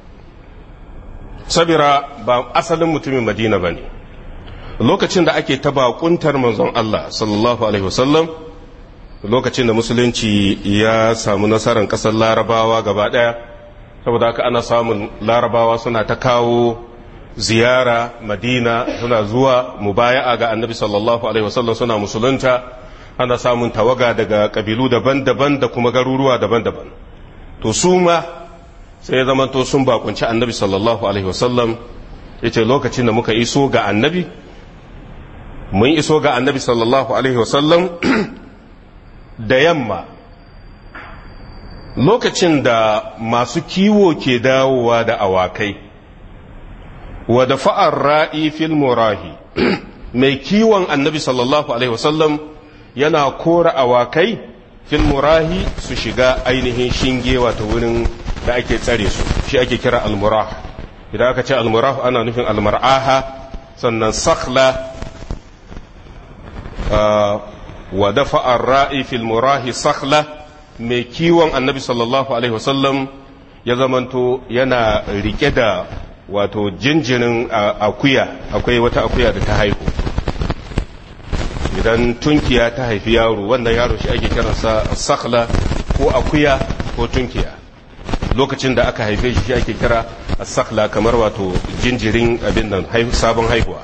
sabira ba asalin mutumin madina ba ne lokacin da ake taba kuntar manzon Allah sallallahu alaihi wasallam lokacin da musulunci ya samu nasarar kasar larabawa gaba daya saboda haka ana samun larabawa suna ta kawo ziyara madina suna zuwa mubaya'a ga annabi sallallahu alaihi wasallam suna musulunta ana samun tawaga daga kabilu daban-daban da kuma garuruwa daban-daban to su ma sai ya zama to sun bakunci annabi sallallahu alaihi wasallam yace lokacin da muka iso ga annabi mun iso ga annabi sallallahu alaihi wasallam da yamma lokacin da masu kiwo ke dawowa da awakai wa da fa'ar ra'i fil murahi mai kiwon annabi sallallahu alaihi wasallam yana kora awakai fil murahi su shiga ainihin shinge wato wurin da ake tsare su shi ake kira almurah idan aka ce almurah ana nufin almar'aha sannan sakhla wa dafa ra'i fil murahi sakhla mai kiwon annabi sallallahu alaihi wasallam ya zamanto yana rike da wato jinjirin akuya akwai wata akuya da ta haihu idan tunkiya ta haifi yaro wannan yaro shi ake kiransa sakhla ko akuya ko tunkiya lokacin da aka haife shi shi ake kira sakhla kamar wato jinjirin abin nan sabon haihuwa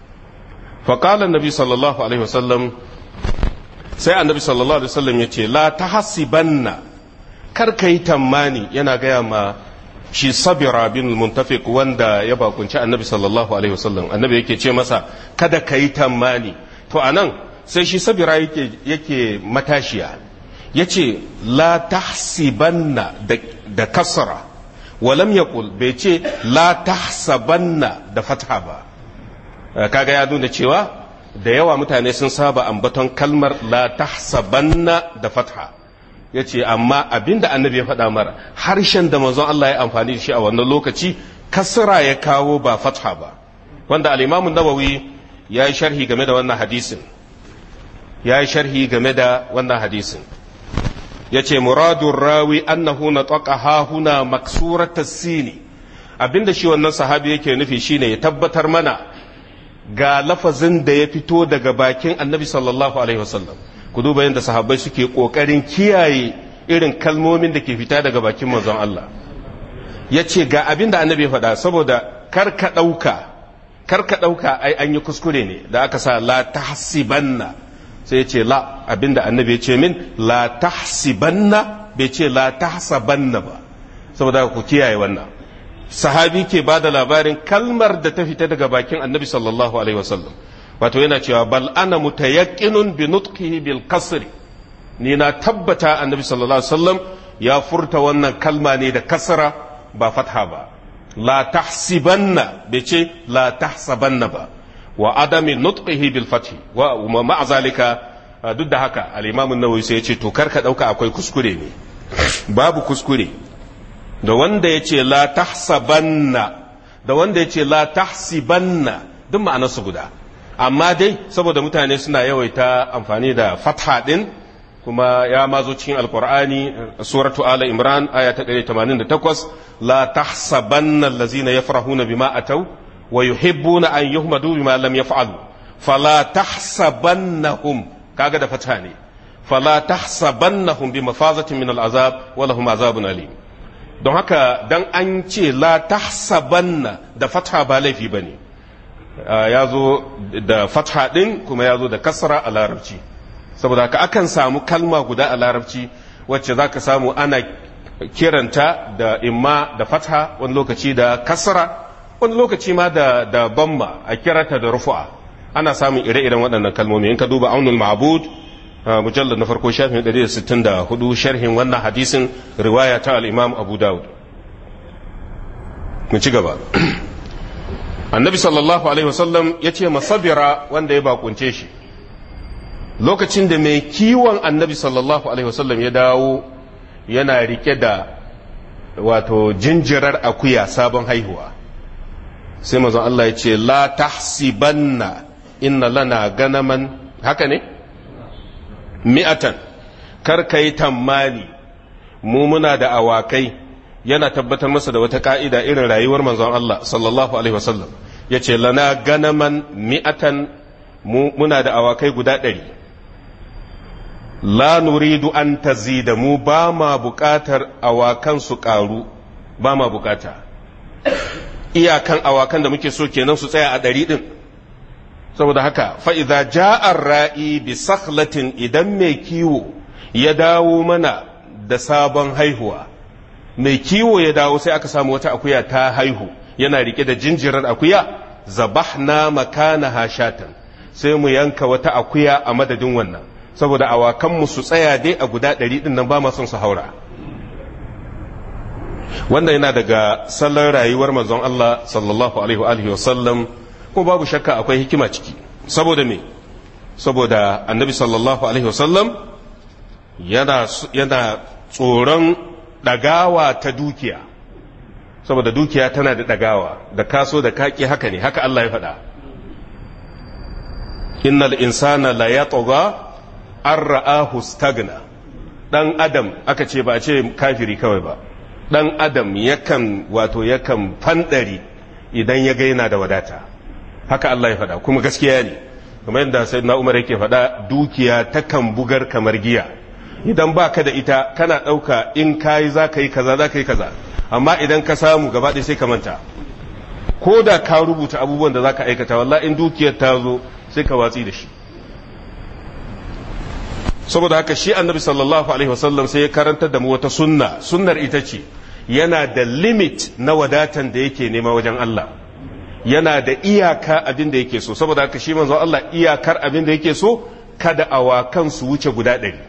faƙala nabi sallallahu alaihi wasallam sai annabi sallallahu alaihi wasallam ya ce la ta hasibanna kar ka yi tammani yana gaya ma shi sabira bin muntafiq wanda ya bakunci annabi sallallahu alaihi wasallam annabi yake ce masa kada ka yi tammani to anan sai shi sabira yake yake matashiya yace la tahsibanna da kasra walam yaqul bai ce la tahsabanna da fatha ba kaga ya nuna cewa da yawa mutane sun saba ambaton kalmar la tahsabanna da fatha ya ce amma abinda annabi ya faɗa mara harshen da manzon Allah ya amfani da shi a wannan lokaci kasra ya kawo ba fatha ba wanda al-imamun nawawi ya yi sharhi game da wannan hadisin ya yi sharhi game da wannan hadisin ya ce muradun rawi annahu na tsaka huna maksurata sini abinda shi wannan sahabi yake nufi shine ya tabbatar mana ga lafazin da ya fito daga bakin annabi sallallahu alaihi wasallam ku duba yadda sahabbai suke kokarin kiyaye irin kalmomin da ke fita daga bakin manzon Allah ya ce ga abin da annabi ya faɗa saboda kar ka ɗauka kar ka ɗauka ai an yi kuskure ne da aka sa la tahsibanna sai ya ce la abin da annabi ya ce min la tahsibanna bai ce la tahsabanna ba saboda ku kiyaye wannan sahabi ke ba da labarin kalmar da ta fita daga bakin annabi sallallahu alaihi wasallam wato yana cewa bal ana mutayaqqinun bi nutqihi bil kasri ni na tabbata annabi sallallahu alaihi wasallam ya furta wannan kalma ne da kasra ba fatha ba la tahsibanna bai ce la tahsabanna ba wa adami nutqihi bil fathi wa ma'a zalika duk da haka al-imam an-nawawi sai ya ce to karka dauka akwai kuskure ne babu kuskure da wanda ya ce la tahsabanna da wanda ya ce la tahsibanna duk ma'anarsu guda amma dai saboda mutane suna yawaita amfani da fatha din kuma ya mazo cikin alkur'ani suratu ala imran aya ta 188 la tahsabanna allazina yafrahuna bima ataw wa yuhibbuna an yuhmadu bima lam yaf'alu fala tahsabannahum kaga da fatha ne fala tahsabannahum bi mafazatin min al'azab wa lahum azabun alim don haka dan an ce la tahsabanna da fatha ba laifi bane ya zo da fatha din kuma ya zo da kasra a larabci saboda haka akan samu kalma guda a larabci wacce za ka samu ana kiranta da imma da fatha wani lokaci da kasra wani lokaci ma da, da bamma a kiranta da rufu'a ana samun ire-iren waɗannan kalmomi in ka duba aunul ma'bud mujallar na farko shafin 164 sharhin wannan hadisin riwaya ta al-imam abu dawud mu ci gaba annabi sallallahu alaihi wasallam ya ce masabira wanda ya bakunce shi lokacin da mai kiwon annabi sallallahu alaihi wasallam ya dawo yana rike da wato jinjirar akuya sabon haihuwa sai mazan Allah ya ce la tahsibanna inna lana ganaman haka ne mi'atan kar ka yi tammani mu muna da awakai yana tabbatar masa da wata ka'ida irin rayuwar manzon Allah sallallahu alaihi wasallam ya ce lana ganaman mi'atan muna da awakai guda ɗari la nuridu an tazida mu ba ma buƙatar awakan su ƙaru ba ma buƙata iyakan awakan da muke so kenan su tsaya a ɗari ɗin saboda haka fa'iza ja'ar ra'i bi sakhlatin idan mai kiwo ya dawo mana da sabon haihuwa mai kiwo ya dawo sai aka samu wata akuya ta haihu yana rike da jinjirar akuya zabahna makana hashatan sai mu yanka wata akuya a madadin wannan saboda awakanmu su tsaya dai a guda ɗari ɗin nan ba ma son su haura wannan yana daga salon rayuwar manzon Allah sallallahu alaihi wa sallam kuma babu shakka akwai hikima ciki saboda me saboda annabi sallallahu alaihi wa sallam yana yana tsoron ɗagawa ta dukiya saboda dukiya tana da ɗagawa da kaso da kaki haka ne haka Allah ya faɗa innal insana la yatgha an ra'ahu stagna dan adam aka ce ba a ce kafiri kawai ba dan adam yakan wato yakan fandari idan ya ga yana da wadata haka Allah ya faɗa kuma gaskiya ne kamar yadda sai na umar yake faɗa dukiya takan bugar kamar giya idan ba ka da ita kana ɗauka in ka yi za ka yi kaza za ka yi kaza amma idan ka samu gaba ɗaya sai ka manta ko da ka rubuta abubuwan da za ka aikata wallahi in dukiyar ta zo sai ka watsi da shi saboda haka shi annabi sallallahu alaihi wasallam sai ya karantar da mu wata sunna sunnar ita ce yana da limit na wadatan da yake nema wajen Allah yana da iyaka abin da yake so saboda haka shi manzo Allah iyakar abin da yake so kada awakan su wuce guda ɗari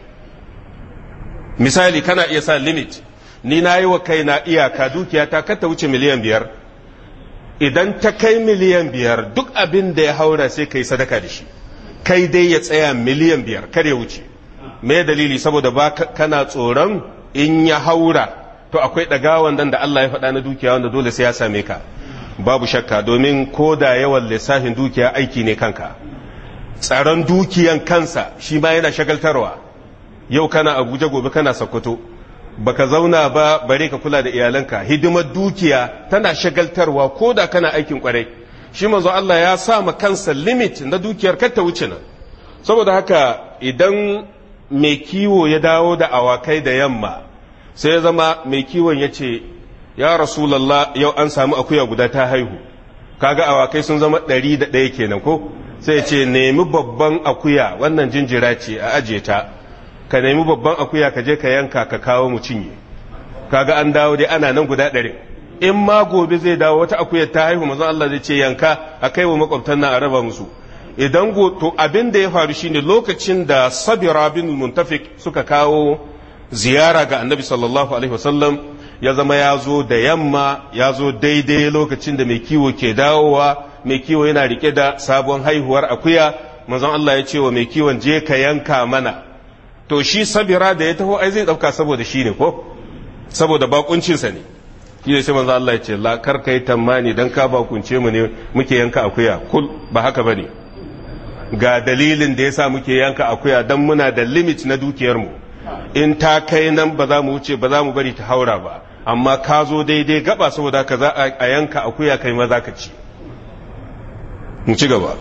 misali kana iya sa limit ni na yi wa kaina iyaka dukiya ta kata wuce miliyan biyar idan ta kai miliyan biyar duk abin da ya haura sai kai sadaka da shi kai dai ya tsaya miliyan biyar kar ya wuce me dalili saboda ba kana tsoron in ya haura to akwai ɗagawan dan da Allah ya faɗa na dukiya wanda dole sai ya same ka babu shakka domin ko da yawan lissafin dukiya aiki ne kanka tsaron dukiyan kansa shi ma yana shagaltarwa yau kana abuja gobe kana sokoto baka zauna ba bare ka kula da iyalanka hidimar dukiya tana shagaltarwa ko da kana aikin kwarai shi manzo Allah ya sa ma kansa limit na dukiyar kar ta wuce nan saboda haka idan mai kiwo ya dawo da awakai da yamma sai ya zama mai kiwon ya ce ya rasulallah yau an samu akuya guda ta haihu kaga awakai sun zama ɗari da ɗaya kenan ko sai ya ce nemi babban akuya wannan jinjira ce a aje ta ka nemi babban akuya ka je ka yanka ka kawo mu cinye kaga an dawo dai ana nan guda ɗari in ma gobe zai dawo wata akuya ta haihu mazan Allah zai ce yanka a kai wa makwabtan nan a raba musu idan to abin da ya faru shine lokacin da sabira bin muntafik suka kawo ziyara ga annabi sallallahu alaihi wasallam ya zama ya zo da yamma ya zo daidai lokacin da mai kiwo ke dawowa mai kiwo yana rike da sabon haihuwar akuya manzon Allah ya ce wa mai kiwon je ka yanka mana to shi sabira da ya taho ai zai dauka saboda shi ne ko saboda bakuncinsa ne shi ne sai manzon Allah ya ce la kar kai tammani dan ka bakunce mu ne muke yanka akuya kul ba haka bane ga dalilin da yasa muke yanka akuya dan muna da limit na dukiyar mu in ta kai nan ba za mu wuce ba za mu bari ta haura ba amma ka zo daidai gaba saboda ka za a yanka akuya kai maza ka ci mu ci gaba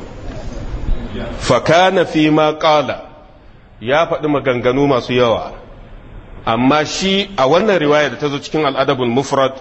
fakana fi ma qala ya faɗi maganganu masu yawa amma shi a wannan riwaya da ta zo cikin al'adabul mufrad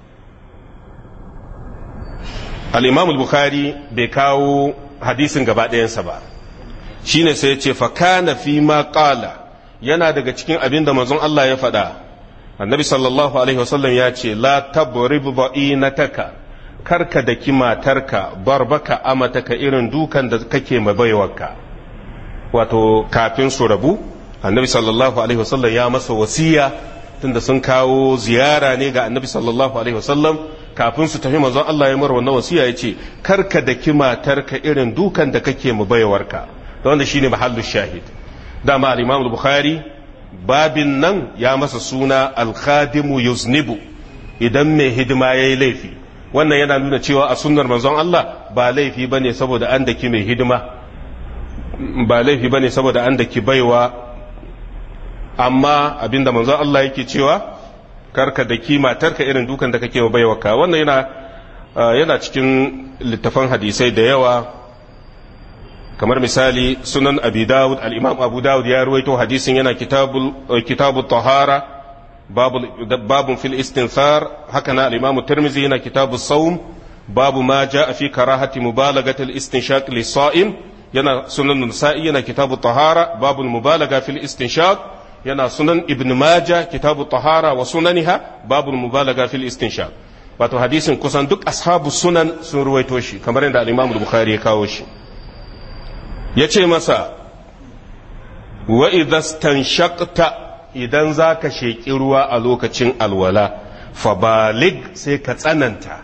al-imam al-bukhari bai kawo hadisin gaba ɗayansa ba shine sai ya ce fakana fi ma qala yana daga cikin abin da manzon Allah ya faɗa annabi sallallahu alaihi wasallam ya ce la tabrib ba'inataka karka da ki matarka barbaka amataka irin dukan da kake mabaiwarka wato kafin su rabu annabi sallallahu alaihi wasallam ya masa wasiya tunda sun kawo ziyara ne ga annabi sallallahu alaihi wasallam kafin su tafi manzon Allah ya mara wannan wasiya ya ce karka da ki matarka irin dukan da kake mabaiwarka da wanda shine mahallu shahid dama al-imam al-bukhari babin nan ya masa suna al-khadimu yuznibu idan mai hidima yayi laifi wannan yana nuna cewa a sunnar manzon Allah ba laifi bane saboda an daki mai hidima ba laifi bane saboda an daki baiwa amma abinda manzon Allah yake cewa karka daki matarka irin dukan da kake wa baiwarka wannan yana yana cikin littafan hadisai da yawa kamar misali sunan abi dawud al-imam abu dawud ya ruwaito hadisin yana kitabul kitabu tahara babu fil istinthar haka na al-imam tirmidhi yana kitabu sawm babu ma jaa fi karahati mubalagati al-istinshaq lis-sa'im yana sunan nasa'i yana kitabu tahara babu mubalaga fil istinshaq yana sunan ibn majah kitabu tahara wa sunaniha babu mubalaga fil istinshaq wato hadisin kusan duk ashabu sunan sun ruwaito shi kamar yadda al-imam bukhari ya kawo shi ya ce masa wa idastan shakta idan za ka sheƙi ruwa a lokacin alwala fabalig sai ka tsananta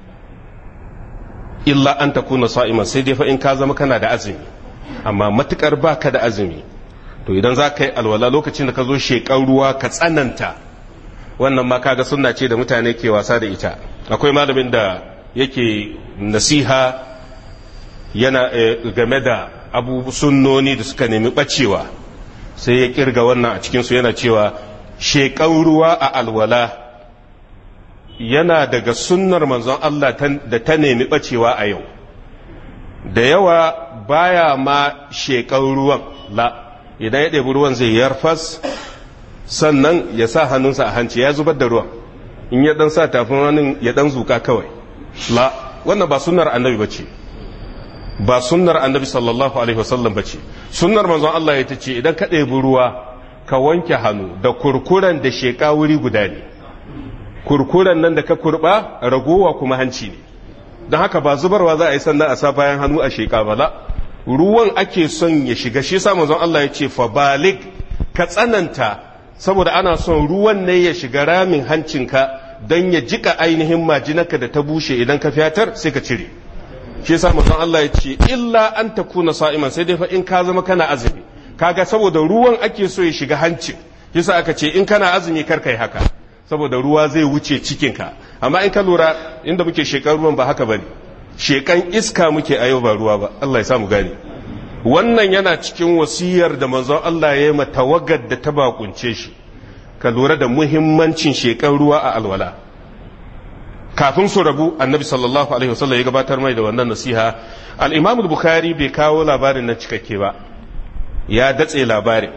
illa an ta kuna sa'iman sai dai fa in ka zama kana da azumi amma matukar ba ka da azumi to idan za ka yi alwala lokacin da ka zo sheƙar ruwa ka tsananta wannan ma kaga sunna ce da mutane ke wasa da ita akwai malamin da yake nasiha yana game da abu sunnoni da suka nemi bacewa sai ya kirga wannan a cikinsu yana cewa sheƙan ruwa a alwala yana daga sunnar manzon Allah da ta nemi bacewa a yau da yawa baya ma shekan ruwan la idan ya ɗebi ruwan zai yarfas sannan ya sa hannunsa a hanci ya zubar da ruwan in ya dan sa tafin hannun ya dan zuka kawai la wannan ba sunnar annabi bace ba sunnar annabi sallallahu alaihi wasallam bace sunnar manzon Allah ya tace idan ka ɗebi ruwa ka wanke hannu da kurkuren da sheka wuri guda ne kurkuren nan da ka kurba ragowa kuma hanci ne don haka ba zubarwa za a yi sannan a sa bayan hannu a sheka ba la ruwan ake son ya shiga shi sa manzon Allah ya ce fa balik ka tsananta saboda ana son ruwan ne ya shiga ramin hancinka don ya jika ainihin majinaka da ta bushe idan ka fiyatar sai ka cire shi yasa manzon Allah ya ce illa an takuna sa'iman sai dai fa in ka zama kana azumi kaga saboda ruwan ake so ya shiga hancin yasa aka ce in kana azumi kar kai haka saboda ruwa zai wuce cikinka amma in ka lura inda muke shekan ruwan ba haka bane shekan iska muke a yau ba ruwa ba Allah ya samu gane wannan yana cikin wasiyar da manzon Allah ya yi ma tawagar da ta bakunce shi ka lura da muhimmancin shekan ruwa a alwala kafin su rabu annabi sallallahu alaihi wasallam ya gabatar mai da wannan nasiha al-imam bukhari bai kawo labarin nan cikakke ba ya datse labarin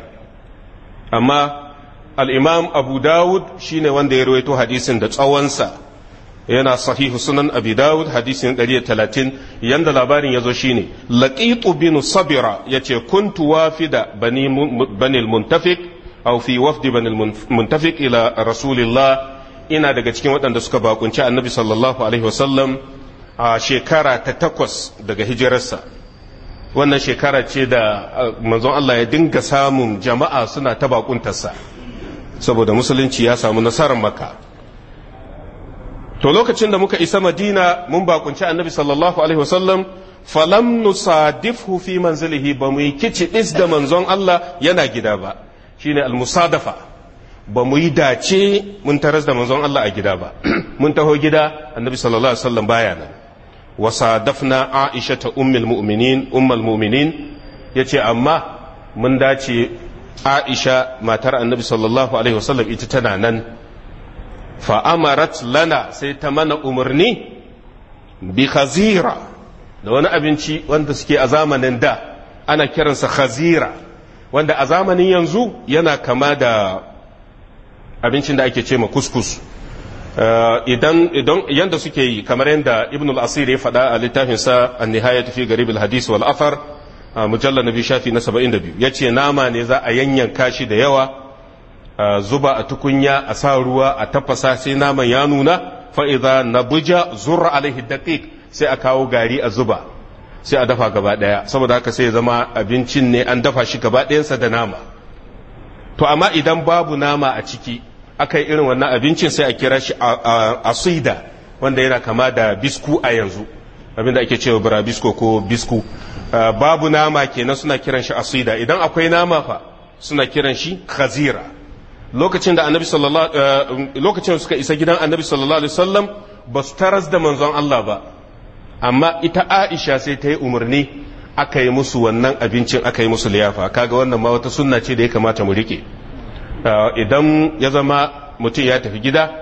amma al-imam abu dawud shine wanda ya rawaito hadisin da tsawonsa yana sahihu sunan abi dawud hadisin 130 yanda labarin yazo shine laqitu bin sabira yace kuntu wafida bani bani al-muntafiq aw fi wafdi bani al-muntafiq ila rasulillah ina daga cikin waɗanda suka bakunci annabi sallallahu alaihi wasallam a shekara ta takwas daga hijirarsa wannan shekara ce da manzon Allah ya dinga samun jama'a suna ta bakuntarsa saboda musulunci ya samu nasarar maka to lokacin da muka isa madina mun bakunci annabi sallallahu alaihi wasallam falam nusadifhu fi manzilihi ba mu yi kici dis da manzon Allah yana gida ba shine al-musadafa ba mu yi dace mun taras da manzon Allah a gida ba mun taho gida annabi sallallahu alaihi wasallam baya nan wa sadafna aisha ta ummul mu'minin ummul mu'minin yace amma mun dace aisha matar annabi sallallahu alaihi wasallam ita tana nan fa amarat lana sai ta mana umarni bi khazira da wani abinci wanda suke a zamanin da ana kiransa khazira wanda a zamanin yanzu yana kama da abincin da ake ce ma kuskus idan idan yanda suke yi kamar yanda ibn al-asir ya faɗa a littafin sa an-nihayat fi garib al-hadith wal athar mujallal nabi shafi na 72 yace nama ne za a yanyanka shi da yawa zuba a tukunya a sa ruwa a tafasa sai naman ya nuna fa idza nabuja zurra alaihi daqiq sai a kawo gari a zuba sai a dafa gaba daya saboda haka sai ya zama abincin ne an dafa shi gaba ɗayansa da nama to amma idan babu nama a ciki aka yi irin wannan abincin sai a kira shi asida wanda yana kama da bisku a yanzu abinda ake cewa burabisko ko bisku babu nama kenan suna kiran shi asida idan akwai nama fa suna kiran shi khazira lokacin da annabi sallallahu lokacin suka isa gidan annabi sallallahu alaihi wasallam ba su taras da manzon Allah ba amma ita Aisha sai ta yi umarni aka yi musu wannan abincin aka yi musu liyafa kaga wannan ma wata sunna ce da ya kamata mu rike idan ya zama mutum ya tafi gida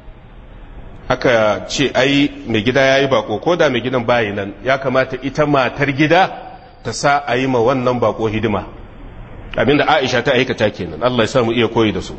aka ce ai mai gida ya yi bako ko da mai gidan bayi nan ya kamata ita matar gida ta sa a yi ma wannan bako hidima abinda aisha ta aikata kenan Allah ya sa mu iya koyi da su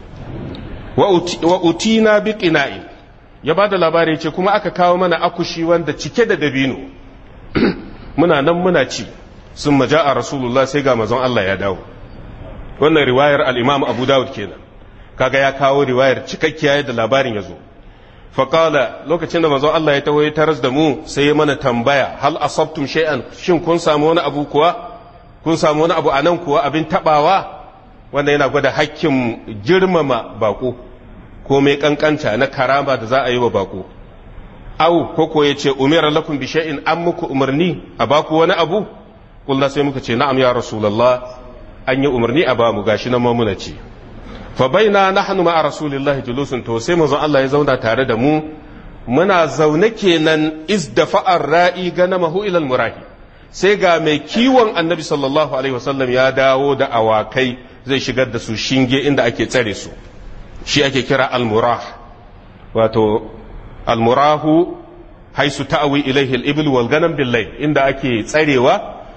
wa utina bi qina'in ya bada labari ce kuma aka kawo mana akushi wanda cike da dabino muna nan muna ci sun maja a rasulullah sai ga mazan Allah ya dawo wannan riwayar al'imam abu dawud kenan kaga ya kawo riwayar cikakkiya da labarin ya zo faƙala lokacin da mazan Allah ya taho ya taras da mu sai ya mana tambaya hal asabtum shay'an shin kun samu wani abu kuwa kun samu wani abu a nan kuwa abin tabawa wanda yana gwada hakkin girmama bako ko mai kankanta na karama da za a yi wa bako au ko ko yace umira lakum bi shay'in an muku umarni a baku wani abu kullu sai muka ce na'am ya rasulullah an yi umarni a bamu gashi nan mamuna ce fa baina nahnu ma'a rasulillahi julusun to sai manzon Allah ya zauna tare da mu muna zaune kenan izdafa'ar ra'i ganamahu ila murahi sai ga mai kiwon annabi sallallahu alaihi wasallam ya dawo da awakai zai shigar da su shinge inda ake tsare su shi ake kira almurah wato almurahu haisu ta'awi ilaihi al-ibl wal ganam bil inda ake tsarewa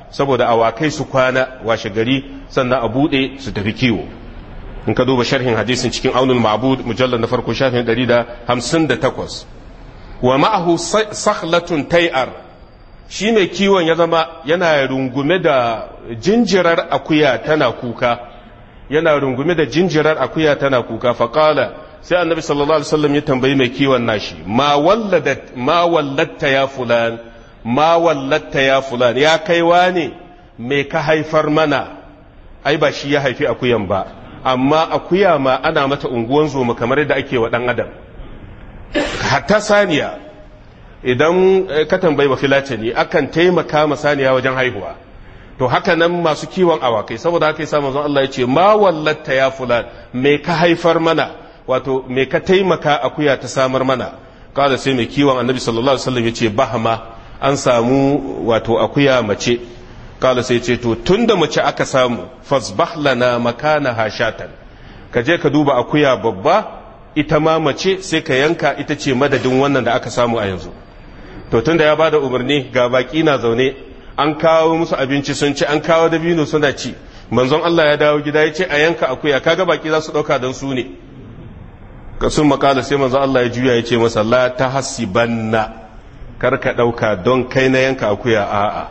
saboda awakai su kwana washe gari sannan a buɗe su tafi kiwo in ka duba sharhin hadisin cikin aunul ma'bud mujallar na farko shafin 158 wa ma'ahu sakhlatun tayar shi mai kiwon ya zama yana rungume da jinjirar akuya tana kuka yana rungume da jinjirar akuya tana kuka faƙala sai annabi sallallahu alaihi wasallam ya tambayi mai kiwon nashi ma walladat ma wallatta ya fulan ma wallatta ya fulan ya kaiwa ne me ka haifar mana ai ba shi ya haifi akuyan ba amma akuya ma ana mata unguwan zoma kamar yadda ake wa dan adam hatta saniya idan ka tambayi ba filatani akan taimaka ma saniya wajen haihuwa to haka nan masu kiwon awakai saboda haka yasa manzon Allah ya ce ma wallatta ya fulan me ka haifar mana wato me ka taimaka akuya ta samar mana kada sai mai kiwon annabi sallallahu alaihi wasallam ya ce bahama an samu wato akuya mace kala sai ce to tunda mace aka samu fasbah lana makana hashatan ka je ka duba akuya babba ita ma mace sai ka yanka ita ce madadin wannan da aka samu a yanzu to tunda ya bada umarni ga baki na zaune an kawo musu abinci sun ci an kawo dabino suna ci manzon Allah ya dawo gida ya ce a yanka akuya kaga baki za su dauka don su ne ka sun makala sai manzon Allah ya juya ya ce masa la tahsibanna kar ka dauka don kai na yanka akuya a'a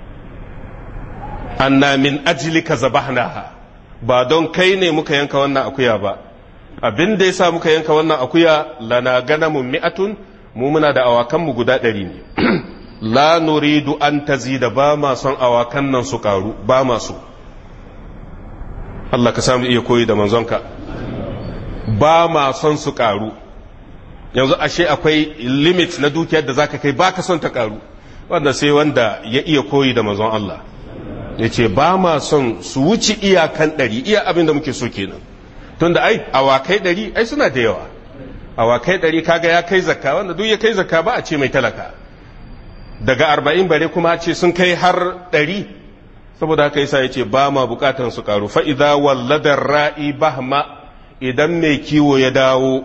anna min ajlika zabahnaha ba don kai ne muka yanka wannan akuya ba abin da yasa muka yanka wannan akuya lana ganamun mi'atun mu muna da awakan mu guda ɗari ne la nuridu an tazida ba ma son awakan nan su karu ba ma so Allah ka samu iya koyi da manzonka ba ma son su karu yanzu ashe akwai limit na dukiyar da zaka kai baka son ta karu wanda sai wanda ya iya koyi da manzon Allah ya ce ba ma son su wuce iyakan ɗari iya abin da muke so kenan tunda ai awakai ɗari ai suna da yawa awakai ɗari kaga ya kai zakka wanda duk ya kai zakka ba a ce mai talaka daga arba'in bare kuma ce sun kai har ɗari saboda haka yasa ya ce ba ma bukatan su karu fa'iza walladar ra'i bahma idan mai kiwo ya dawo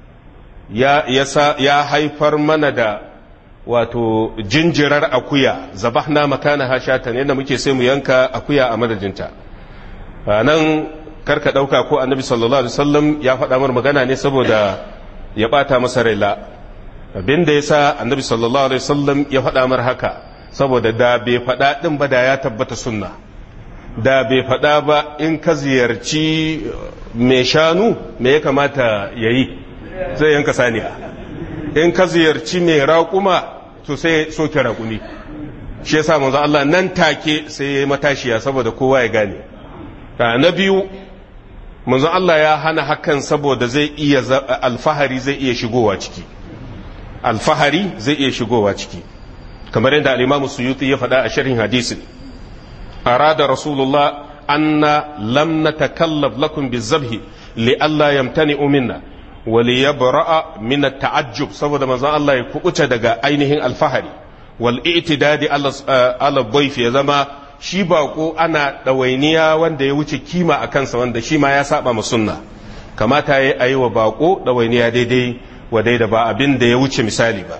ya haifar mana da wato jinjirar akuya zabahna makana hashatan yadda muke sai mu yanka akuya a madadinta nan karka ɗauka ko annabi sallallahu alaihi wasallam ya faɗa mar magana ne saboda ya ɓata masa raila abin da ya sa annabi sallallahu alaihi wasallam ya faɗa mar haka saboda da bai faɗa ɗin ba da ya tabbata sunna da bai faɗa ba in ka ziyarci mai shanu me ya kamata ya yi zai yanka saniya in ka ziyarci mai raƙuma to sai soke raƙumi shi yasa manzo Allah nan take sai ya yi matashiya saboda kowa ya gane na biyu manzo Allah ya hana hakan saboda zai iya alfahari zai iya shigowa ciki alfahari zai iya shigowa ciki kamar yadda al-Imam Suyuti ya faɗa a sharhin hadisin arada rasulullah anna lam natakallaf lakum bizabhi li alla yamtani'u minna wa li yabra'a min at-ta'ajjub saboda manzon Allah ya kubuta daga ainihin alfahari wal i'tidadi ala dhayf ya zama shi bako ana ɗawainiya wanda ya wuce kima a kansa wanda shi ma ya saba ma sunna kamata ya yi wa bako ɗawainiya daidai wa daida ba abin da ya wuce misali ba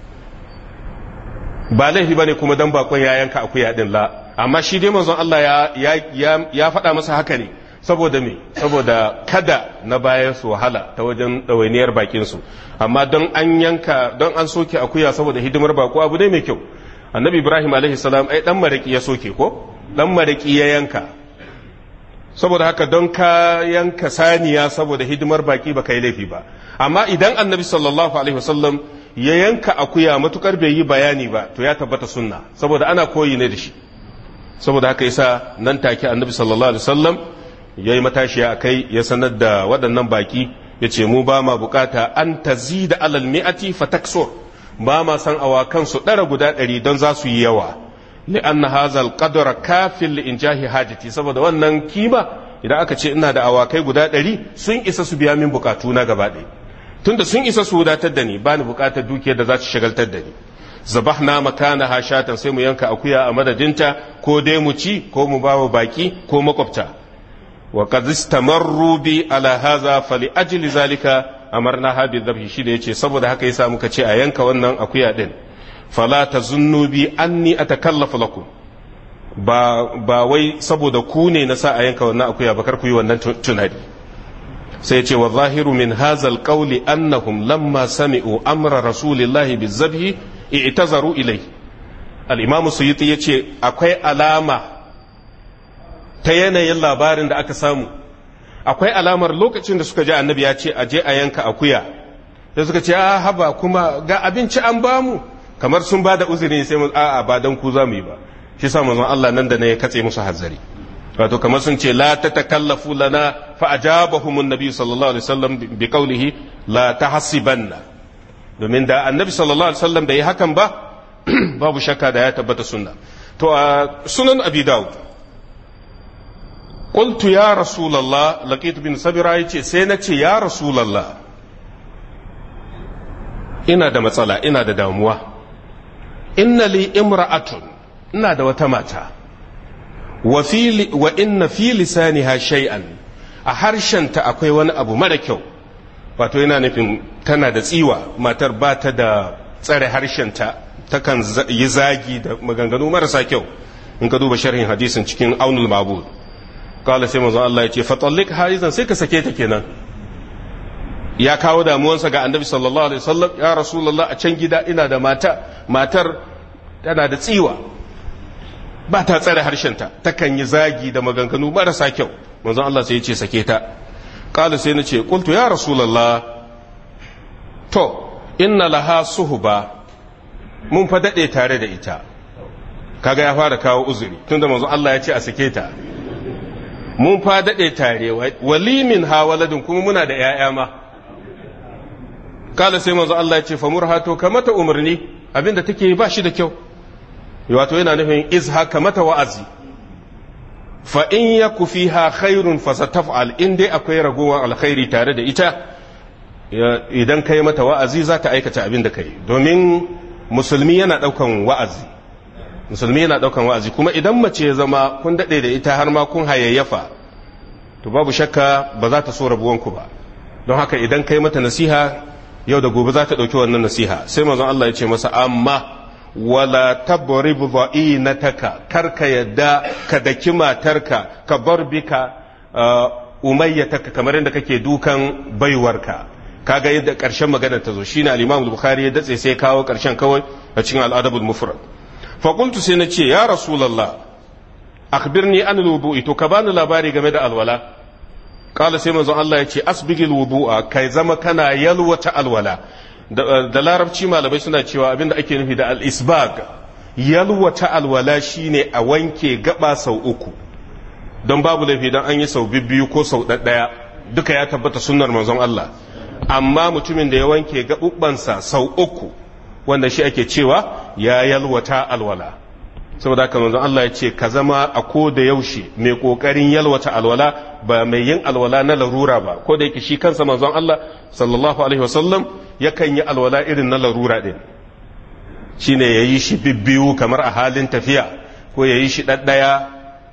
ba laifi ba ne kuma dan bakon ya yanka akuya din la amma shi dai manzon Allah ya ya faɗa masa haka ne saboda me saboda kada na bayan su wahala ta wajen ɗawainiyar bakin su amma don an yanka don an soke akuya saboda hidimar bako abu ne mai kyau annabi ibrahim alaihi salam ai dan maraki ya soke ko dan maraki ya yanka saboda haka don ka yanka saniya saboda hidimar baki ba kai laifi ba amma idan annabi sallallahu alaihi wasallam ya yanka akuya matukar bai yi bayani ba to ya tabbata sunna saboda ana koyi ne da shi saboda haka yasa nan take annabi sallallahu alaihi wasallam yayi matashiya akai ya sanar da waɗannan baki yace mu ba ma bukata an tazida alal mi'ati fataksur ba ma san awakan su ɗara guda ɗari don za su yi yawa li'anna hazal qadra kafin li injahi hajati saboda wannan kima idan aka ce ina da awakai guda ɗari sun isa su biya min bukatu na gaba ɗaya tunda sun isa su wadatar da ni ba ni bukatar dukiyar da za su shagaltar da ni zabahna makana hashatan sai mu yanka akuya a madadinta ko dai mu ci ko mu bawa baki ko makwabta wa qad istamarru bi ala hadha fali ajli zalika amarna ha bi dhabhi shi da yace saboda haka yasa muka ce a yanka wannan akuya din fala tazunnu bi anni atakallafu lakum ba ba wai saboda ku ne na sa a yanka wannan akuya ba kar ku yi wannan tunani sai ce wa zahiru min hazal qawli annahum lamma sami'u amra rasulillahi bizabhi i'tazaru ilai al-imamu suyuti yace akwai alama ta yanayin labarin da aka samu akwai alamar lokacin da suka ji annabi ya ce aje a yanka akuya da suka ce a haba kuma ga abinci an bamu kamar sun ba da uzuri sai mu a'a ba dan ku za mu yi ba shi sa manzon Allah nan da ne ya katse musu hanzari wato kamar sun ce la tatakallafu lana fa ajabahum an-nabi sallallahu alaihi wasallam bi qawlihi la tahsibanna domin da annabi sallallahu alaihi wasallam bai yi hakan ba babu shakka da ya tabbata sunna to a sunan abi daud qultu ya rasulullah laqit bin sabira yace sai na ce ya rasulullah ina da matsala ina da damuwa inna li imra'atun ina da wata mata wa fi wa inna fi lisaniha shay'an a harshenta akwai wani abu mara kyau wato yana nufin tana da tsiwa matar ba ta da tsare harshenta takan yi zagi da maganganu marasa kyau in ka duba sharhin hadisin cikin aunul mabud kala sai manzon Allah ya ce fatallik haizan sai ka sake ta kenan ya kawo damuwansa ga annabi sallallahu alaihi wasallam ya rasulullah a can gida ina da mata matar tana da tsiwa ba ta tsare harshenta takan yi zagi da maganganu marasa kyau manzon Allah sai ya ce sake ta kala sai na ce qultu ya rasulullah to inna laha suhba mun fa dade tare da ita kaga ya fara kawo uzuri tunda manzon Allah ya ce a sake ta mun fa dade tare walimin ha waladin kuma muna da yaya ma kala sai manzo Allah ya ce famurha to ka mata umarni abinda take ba shi da kyau wato yana nufin izha ka mata wa'azi fa in yaku fiha khairun fa sataf'al in dai akwai ragowar alkhairi tare da ita idan kai mata wa'azi za ta aikata abin da kai domin musulmi yana daukan wa'azi musulmi yana daukan wa'azi kuma idan mace ya zama kun dade da ita har ma kun hayayyafa to babu shakka ba za ta so rabuwanku ba don haka idan kai mata nasiha yau da gobe za ta ɗauki wannan nasiha sai manzon Allah ya ce masa amma wala tabrib dha'inataka kar ka yadda ka daki matarka ka bar bika umayyataka kamar yadda kake dukan baiwarka kaga yadda ƙarshen magana ta zo shine al-Imam al-Bukhari ya datse sai kawo ƙarshen kawai a cikin al-Adab al-Mufrad fa qultu sai na ce ya rasulullah akhbirni an al-wudu'i to ka bani labari game da alwala kala sai manzon Allah ya ce asbigil wudu'a kai zama kana yalwata alwala da larabci malamai suna cewa abinda ake nufi da al-isbag yalwata alwala shine a wanke gaba sau uku don babu laifi don an yi sau biyu ko sau ɗaya duka ya tabbata sunnar manzon Allah amma mutumin da ya wanke gaɓuɓɓansa sau uku wanda shi ake cewa ya yalwata alwala saboda haka manzon Allah ya ce ka zama a ko da yaushe mai kokarin yalwata alwala ba mai yin alwala na larura ba ko da yake shi kansa manzon Allah sallallahu alaihi wasallam yakan yi alwala irin na larura din shine yayi shi bibbiyu kamar a halin tafiya ko yayi shi daddaya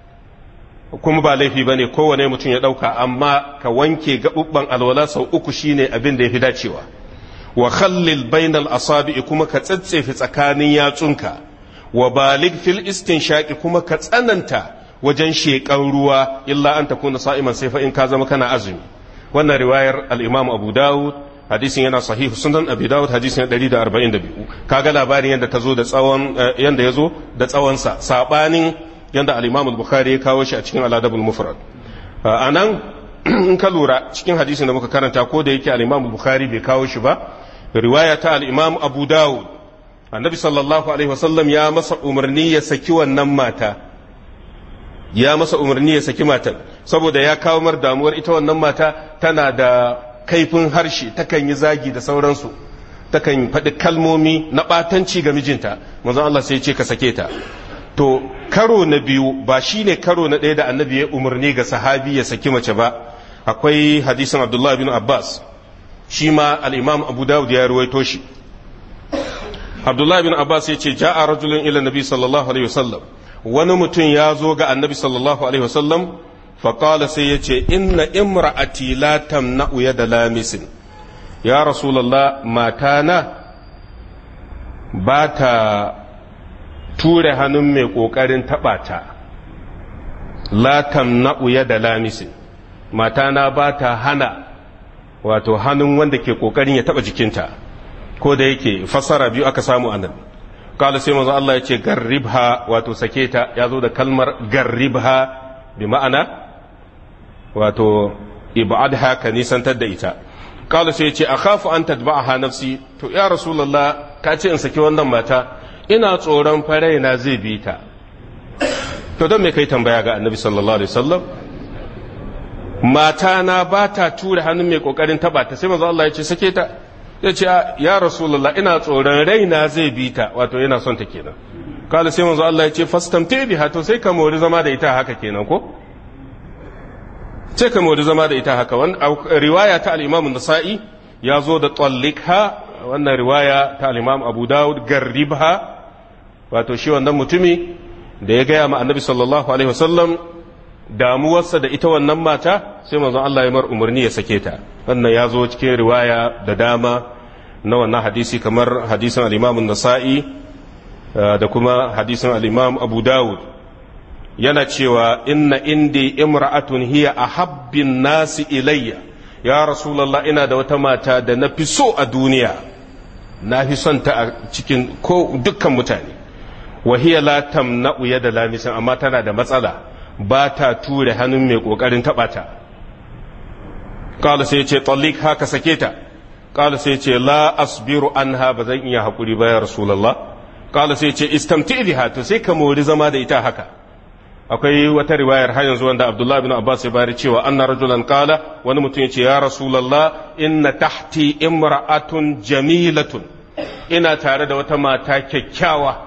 kuma ba laifi bane kowane mutum ya dauka amma ka wanke gabubban alwala sau uku shine abin da yafi dacewa wa khallil bainal asabi kuma ka tsatsefe tsakanin yatsunka wa balig fil istinshaqi kuma ka tsananta wajen sheƙan ruwa illa an takuna sa'iman sai fa in ka zama kana azumi wannan riwayar al-Imam Abu Dawud hadisin yana sahihu sunan Abi Dawud hadisin 142 kaga labarin yadda ta zo da tsawon yanda yazo da tsawon sa sabanin yanda al-Imam al-Bukhari ya kawo shi a cikin al-Adab al-Mufrad anan in ka lura cikin hadisin da muka karanta ko da yake al-Imam al-Bukhari bai kawo shi ba riwaya ta al-Imam Abu Dawud annabi sallallahu alaihi wasallam ya masa umarni ya saki wannan mata ya masa umarni ya saki matan saboda ya kawo mar damuwar ita wannan mata tana da kaifin harshe takan yi zagi da sauransu takan faɗi kalmomi na ɓatanci ga mijinta manzon Allah sai ya ce ka sake ta to karo na biyu ba shine karo na ɗaya da annabi ya umarni ga sahabi ya saki mace ba akwai hadisin abdullahi bin abbas shi ma al-imam abu dawud ya ruwaito shi abdullahi bin abbas ya ce ja'a rajulun ila nabi sallallahu alaihi wasallam wani mutum ya zo ga annabi sallallahu alaihi wasallam faƙala sai ya ce inna imra'ati la tamna'u yada lamisin ya rasulallah matana ba ta ture hannun mai ƙoƙarin taɓa ta la tamna'u yada lamisin matana ba ta hana wato hannun wanda ke ƙoƙarin ya taɓa jikinta ko da yake fassara biyu aka samu a nan kala sai manzo Allah ya ce garribha wato sake ta ya zo da kalmar garribha bi ma'ana wato ibadha ka nisantar da ita kala sai ya ce akhafu an tadba'aha nafsi to ya rasulullah ka ce in saki wannan mata ina tsoron farai na zai bi ta to don me kai tambaya ga annabi sallallahu alaihi wasallam mata na ba ta tura hannun mai kokarin taba ta sai manzo Allah ya ce sake ta ya ce ya rasulullah ina tsoron raina zai bi ta wato yana son ta kenan kala sai manzo Allah ya ce fastamti biha to sai ka mori zama da ita haka kenan ko sai ka mori zama da ita haka wannan riwaya ta al-Imam an-Nasa'i ya zo da tallikha wannan riwaya ta al-Imam Abu Dawud garribha wato shi wannan mutumi da ya gaya ma annabi sallallahu alaihi wasallam damuwarsa da ita wannan mata sai manzon Allah ya mar umarni ya sake ta wannan ya zo cikin riwaya da dama na wannan hadisi kamar hadisin al-Imam nasai da kuma hadisin al-Imam Abu Dawud yana cewa inna indi imra'atun hiya ahabbin nasi ilayya ya rasulullah ina da wata mata da na fi so a duniya na fi son ta a cikin ko dukkan mutane wa hiya la tamna'u yada lamisin amma tana da matsala ba ta ture hannun mai kokarin taba ta kala sai ce tallik haka sake ta kala sai ce la asbiru anha ba zan iya hakuri ba ya rasulullah kala sai ce istamti biha to sai ka mori zama da ita haka akwai wata riwayar har yanzu wanda Abdullah bin Abbas ya bari cewa anna rajulan qala wani mutum yace ya rasulullah inna tahti imra'atun jamilatun ina tare da wata mata kyakkyawa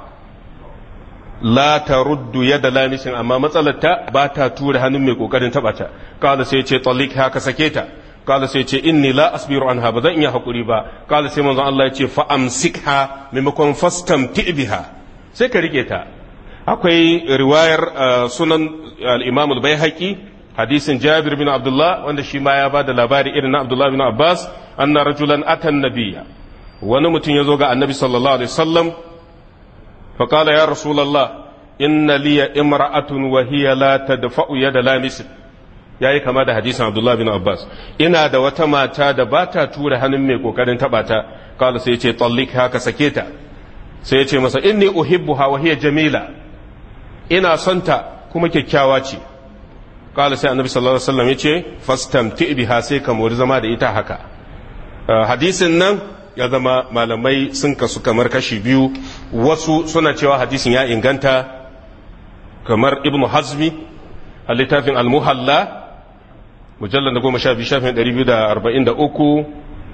la ta ruddu yada lamisin amma matsalarta ba ta tura hannun mai kokarin taba ta kala sai ce talik haka sake ta kala sai ce inni la asbiru anha ba zan iya hakuri ba kala sai manzon Allah ya ce fa amsikha maimakon fastamti biha sai ka rike ta akwai riwayar sunan al-Imam al-Baihaqi hadisin Jabir bin Abdullah wanda shi ma ya bada labari irin na Abdullah bin Abbas anna rajulan atan nabiyya wani mutum ya zo ga annabi sallallahu alaihi wasallam فقال يا رسول الله إن لي امرأة وهي لا تدفع يد لامس yayi kama da hadisin Abdullah bin Abbas ina da wata mata da ba ta tura hannun mai kokarin taba ta kala sai ce tallik haka sake ta sai ya ce masa inni uhibbuha wa hiya jamila ina son ta kuma kyakkyawa ce kala sai annabi sallallahu alaihi wasallam ya ce fastamti biha sai ka mori zama da ita haka hadisin nan ya zama malamai sun kasu kamar kashi biyu wasu suna cewa hadisin ya inganta kamar ibnu hazmi a littafin almuhalla mujallar da goma sha biyu shafin ɗari biyu da arba'in da uku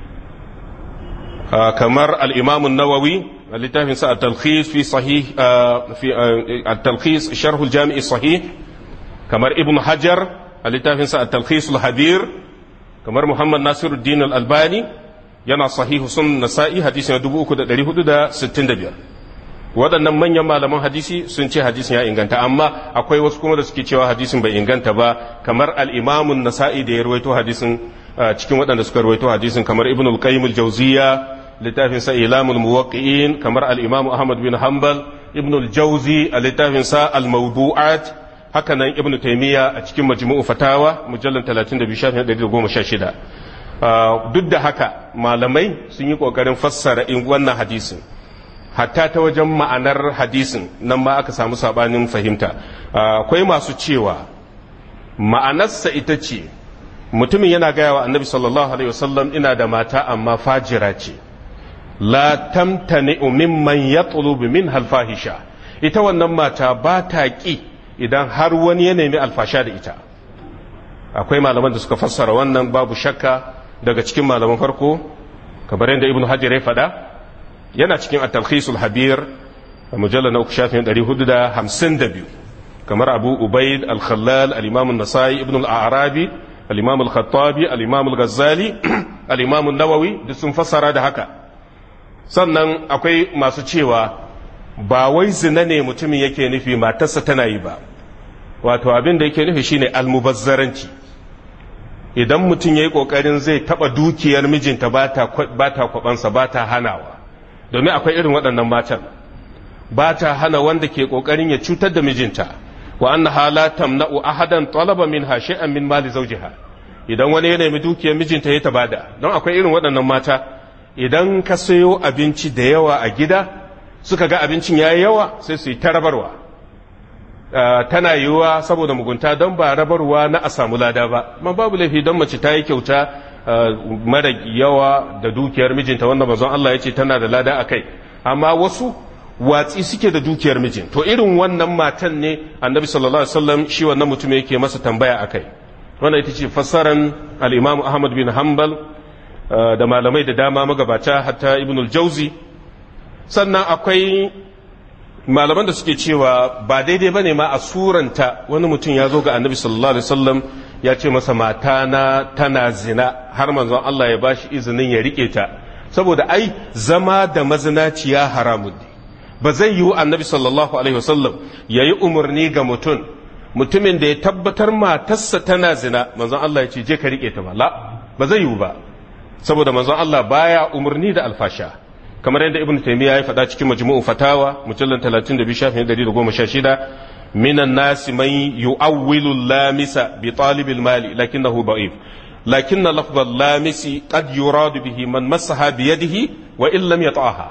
kamar al'imamun nawawi a littafin sa al-talkhis fi sahih fi al-talkhis sharhul jami'i sahih kamar ibnu hajar a littafin sa al-talkhis al-habir kamar muhammad nasiruddin al-albani yana sahihu sun nasa'i hadisi na 3465 waɗannan manyan malaman hadisi sun ce hadisin ya inganta amma akwai wasu kuma da suke cewa hadisin bai inganta ba kamar al'imamun nasa'i da ya rawaito hadisin cikin waɗanda suka rawaito hadisin kamar ibn al-qayyim al-jawziya littafin sa ilamul muwaqqi'in kamar al-imam ahmad bin hanbal ibn al-jawzi a littafin sa al-mawdu'at haka nan ibn taymiya a cikin majmu'u fatawa mujallal 32 shafin 116 duk da haka malamai sun yi ƙoƙarin fassara in wannan hadisin hatta ta wajen ma'anar hadisin nan ma aka samu sabanin fahimta akwai masu cewa ma'anarsa ita ce mutumin yana gaya wa annabi sallallahu alaihi wasallam ina da mata amma fajira ce la tamtani mimman yatlubu min alfahisha ita wannan mata ba ta ki idan har wani ya nemi alfasha da ita akwai malaman da suka fassara wannan babu shakka daga cikin malaman farko kamar yadda ibnu hajar ya faɗa yana cikin at-talkhisul habir a mujallar na uku shafin 452 kamar abu ubaid al-khallal al-imam an-nasai ibn al-arabi al-imam al-khattabi al-imam al-ghazali al-imam an-nawawi duk sun fassara da haka sannan akwai masu cewa ba wai zina ne mutumin yake nufi matarsa tana yi ba wato abin da yake nufi shine almubazzaranci idan mutum ya yi ƙoƙarin zai taɓa dukiyar mijinta ba ta kwabansa ba ta hanawa domin akwai irin waɗannan matan ba ta hana wanda ke kokarin ya cutar da mijinta wa annaha la tamna'u ahadan talaba minha shay'an min mali zawjiha idan wani ya nemi dukiyar mijinta ya tabada don akwai irin waɗannan mata idan ka sayo abinci da yawa a gida suka ga abincin yayi yawa sai su yi ta rabarwa tana yiwuwa saboda mugunta don ba rabarwa na a samu lada ba man babu laifi don mace ta yi kyauta mara yawa da dukiyar mijinta wanda mazan Allah ya ce tana da lada a kai amma wasu watsi suke da dukiyar mijin to irin wannan matan ne annabi sallallahu alaihi wasallam shi wannan mutum yake masa tambaya a kai wannan ita ce fassaran al-imam ahmad bin hanbal da malamai da dama magabata hatta ibnul jauzi sannan akwai malaman da suke cewa ba daidai bane ma a suranta wani mutum ya zo ga annabi sallallahu alaihi wasallam ya ce masa mata na tana zina har manzon Allah ya bashi izinin ya rike ta saboda ai zama da mazinaciya haramun ne ba zai yiwu annabi sallallahu alaihi wasallam ya yi umarni ga mutum mutumin da ya tabbatar matarsa tana zina manzon Allah ya ce je ka rike ta ba la ba zai yiwu ba saboda manzon Allah baya umarni da alfasha kamar yadda ibn taymiya ya faɗa cikin majmu'u fatawa mujallal 32 shafin 116 minan nasi man yu'awwilu lamisa bi talibil mali lakinnahu da'if lakin lafz lamisi qad yurad bihi man massaha bi yadihi wa in lam yata'aha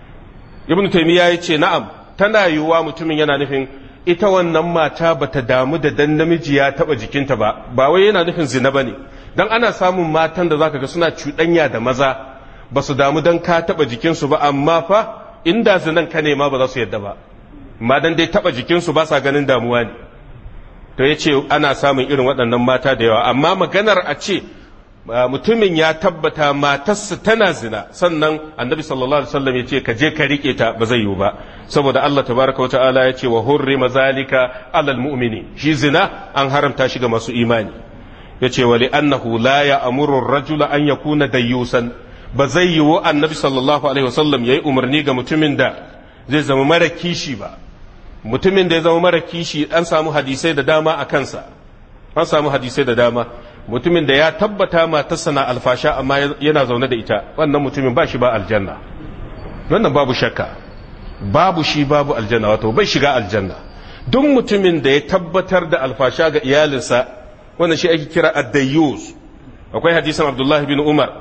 ibn taymiya yace na'am tana yiwuwa mutumin yana nufin ita wannan mata bata damu da dan namiji ya taba jikinta ba ba wai yana nufin zina bane dan ana samun matan da zaka ga suna cuɗanya da maza ba su damu don ka taɓa jikinsu ba amma fa inda zinan ka nema ba za su yadda ba ma dan dai taɓa jikinsu ba sa ganin damuwa ne to ya ce ana samun irin waɗannan mata da yawa amma maganar a ce mutumin ya tabbata matarsa tana zina sannan annabi sallallahu alaihi wasallam ya ce ka je ka rike ta ba zai yiwu ba saboda Allah tabaraka wa ta'ala ya ce wa hurrima zalika alal mu'mini shi zina an haramta shi ga masu imani ya ce wa li'annahu la ya'muru ar-rajula an yakuna dayyusan ba zai yiwu annabi sallallahu alaihi wasallam ya yi umarni ga mutumin da zai zama mara kishi ba mutumin da ya zama mara kishi an samu hadisai da dama a kansa an samu hadisai da dama mutumin da ya tabbata matarsa na alfasha amma yana zaune da ita wannan mutumin ba shi ba aljanna wannan babu shakka babu shi babu aljanna wato bai shiga aljanna duk mutumin da ya tabbatar da alfasha ga iyalinsa wannan shi ake kira addayyus akwai hadisan abdullahi bin umar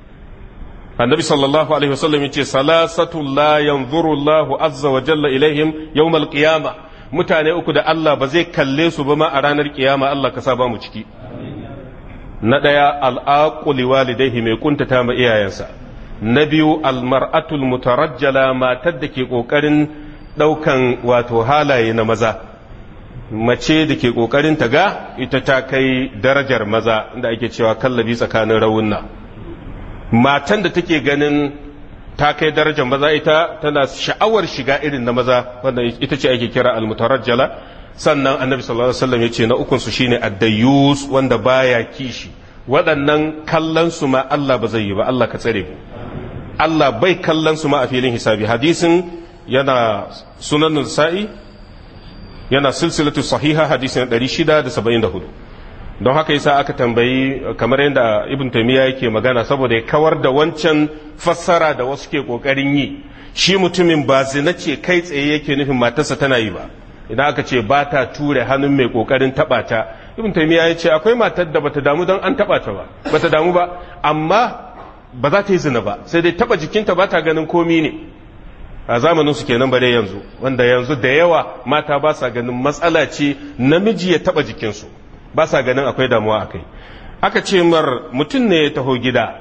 annabi sallallahu alaihi wasallam yace salasatu la yanzuru Allahu azza wa jalla ilaihim yawmal qiyama mutane uku da Allah ba zai kalle su ba ma a ranar kiyama Allah ka sa ba mu ciki na daya al'aquli walidaihi mai kuntata ma iyayensa na biyu almar'atul mutarajjala matar da ke kokarin daukan wato halaye na maza mace da ke kokarin ta ga ita ta kai darajar maza inda ake cewa kallabi tsakanin rawunna matan da take ganin ta kai darajar maza ita tana sha'awar shiga irin na maza wanda ita ce ake kira almutarajjala sannan annabi sallallahu alaihi wasallam yace na ukun su shine addayus wanda baya kishi waɗannan kallon su ma Allah ba zai yi ba Allah ka tsare mu Allah bai kallon su ma a filin hisabi hadisin yana sunan sa'i yana silsilatu sahiha hadisin 674 don haka yasa aka tambayi kamar yadda ibn taymiya yake magana saboda ya kawar da wancan fassara da wasu ke kokarin yi shi mutumin ba zina ce kai tsaye yake nufin matarsa tana yi ba idan aka ce ba ta ture hannun mai kokarin taba ta ibn taymiya ya ce akwai matar da bata damu don an taba ta ba bata damu ba amma ba za ta yi zina ba sai dai taba jikinta ba ta ganin komi ne a zamanin su kenan bare yanzu wanda yanzu da yawa mata ba sa ganin matsala ce namiji ya taba jikinsu ba sa ganin akwai damuwa a kai aka ce mar mutum ne ya taho gida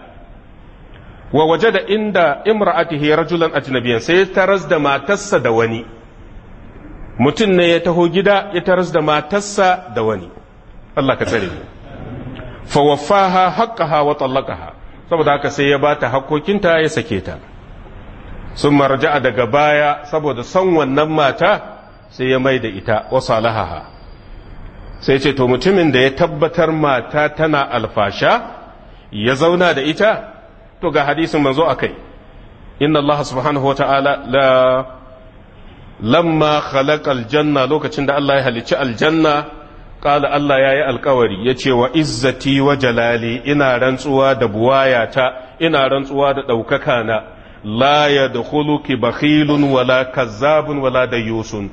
wa waje da inda imra'atihi rajulan ajnabiyan sai ya taras da matarsa da wani mutum ne ya taho gida ya taras da matarsa da wani Allah ka tsare mu fa waffaha haqqaha wa tallaqaha saboda haka sai ya bata hakkokinta ya sake ta sun marja'a daga baya saboda son wannan mata sai ya mai da ita wa salahaha sai ce to mutumin da ya tabbatar mata tana alfasha ya zauna da ita to ga hadisin manzo a kai inna Allah subhanahu wa ta'ala la lamma khalaqa aljanna lokacin da Allah ya halicci aljanna qala Allah ya yi alkawari ya ce wa izzati wa jalali ina rantsuwa da buwayata ina rantsuwa da ɗaukaka na la yadkhuluki bakhilun wala kazzabun wala dayusun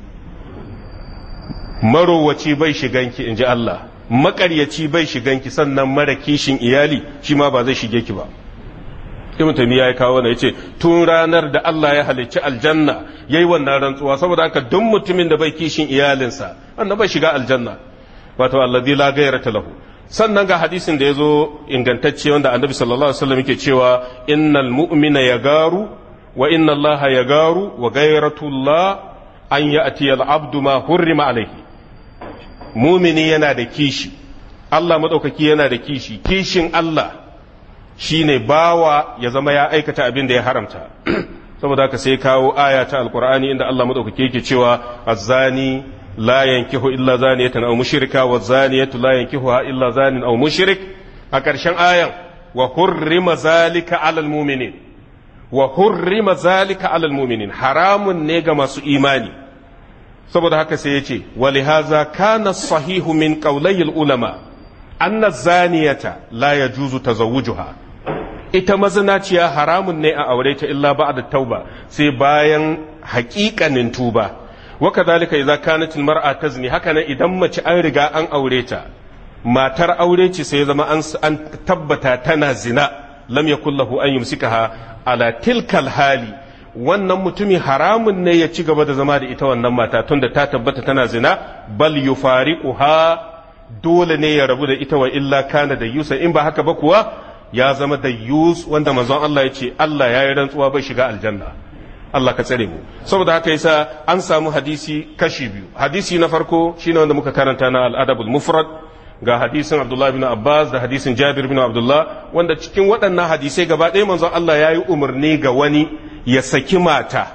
marowaci bai shiganki inji Allah makaryaci bai shiganki sannan mara kishin iyali shi ma ba zai shige ki ba ibn taymiya ya kawo ne yace tun ranar da Allah ya halicci aljanna yayi wannan rantsuwa saboda haka duk mutumin da bai kishin iyalinsa annabi bai shiga aljanna wato alladhi la ghayrata lahu sannan ga hadisin da yazo ingantacce wanda annabi sallallahu alaihi wasallam yake cewa innal mu'mina yagaru wa inna Allah yagaru wa ghayratullah an ya'ti al-abdu ma hurrima alaihi mumini yana da kishi Allah madaukaki yana da kishi kishin Allah shine bawa ya zama ya aikata abin da ya haramta saboda haka sai kawo aya ta alkur'ani inda Allah madaukake yake cewa azzani la yankihu illa zaniyatan aw mushrika wa zaniyatu la yankihuha illa zanin aw mushrik a ƙarshen ayan wa hurrima zalika alal mu'minin wa hurrima zalika alal mu'minin haramun ne ga masu imani saboda haka sai yace wa lihaza kana sahihu min qawlayil ulama anna zaniyata la yajuzu tazawwujuha ita mazinaciya haramun ne a aure ta illa ba da tauba sai bayan haƙiƙanin tuba wa kadhalika idza kanat almar'a tazni haka nan idan mace an riga an aure ta matar aure ce sai zama an tabbata tana zina lam yakul lahu an yumsikaha ala tilkal hali wannan mutumi haramun ne ya ci gaba da zama da ita wannan mata tunda ta tabbata tana zina bal yufariquha dole ne ya rabu da ita wa illa kana da yusa in ba haka ba kuwa ya zama da yus wanda manzon Allah ya ce Allah ya yi rantsuwa bai shiga aljanna Allah ka tsare mu saboda haka yasa an samu hadisi kashi biyu hadisi na farko shine wanda muka karanta na al-adabul mufrad ga hadisin Abdullah bin Abbas da hadisin Jabir bin Abdullah wanda cikin waɗannan hadisai gaba ɗaya manzon Allah ya yi umarni ga wani ya saki mata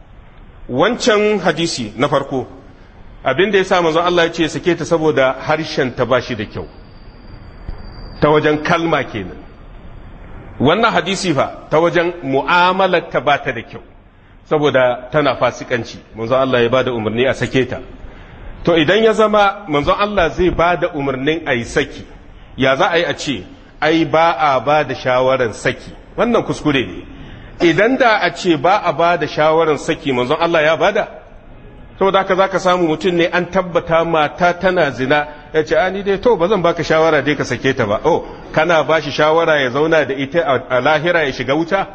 wancan hadisi na farko abin da ya sa manzon Allah ya ce sake ta saboda harshen ta bashi da kyau ta wajen kalma kenan wannan hadisi fa ta wajen mu'amalar ta bata da kyau saboda tana fasikanci manzon Allah ya bada umarni a sake ta to idan ya zama manzon Allah zai bada umarnin a yi saki ya za a yi a ce ai ba a ba da shawarar saki wannan kuskure ne idan da a ce ba a ba da shawarar saki manzon Allah ya bada saboda haka zaka samu mutum ne an tabbata mata tana zina ya ce ani dai to ba zan baka shawara dai ka sake ta ba oh kana ba shi shawara ya zauna da ita a lahira ya shiga wuta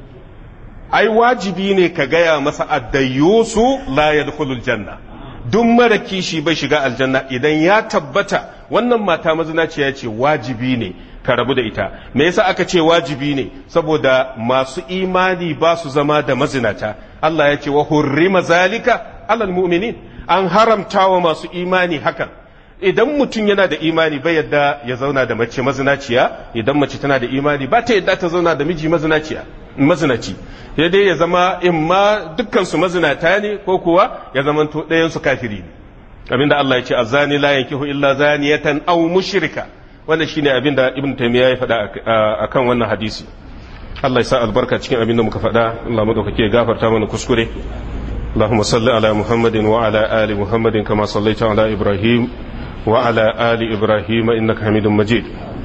ai wajibi ne ka gaya masa addayusu la yadkhulul janna duk mara kishi bai shiga aljanna idan ya tabbata wannan mata mazinaciya ce wajibi ne ka rabu da ita me yasa aka ce wajibi ne saboda masu imani ba su zama da mazinata Allah ya ce wa hurrima zalika alal mu'minin an haramta wa masu imani hakan idan mutum yana da imani bai yadda ya zauna da mace mazinaciya idan mace tana da imani ba ta yadda ta zauna da miji mazinaciya mazinaci sai dai ya zama in ma dukkan su mazinata ne ko kuwa ya zamanto ɗayan su kafiri ne abinda Allah ya ce azani la yankihu illa zaniyatan aw mushrika wanda shine abinda ibn taymiya ya faɗa akan wannan hadisi Allah ya sa albarka cikin abinda muka faɗa Allah madaukake ya gafarta mana kuskure اللهم صل على محمد وعلى آل محمد كما صليت على إبراهيم وعلى آل إبراهيم إنك حميد مجيد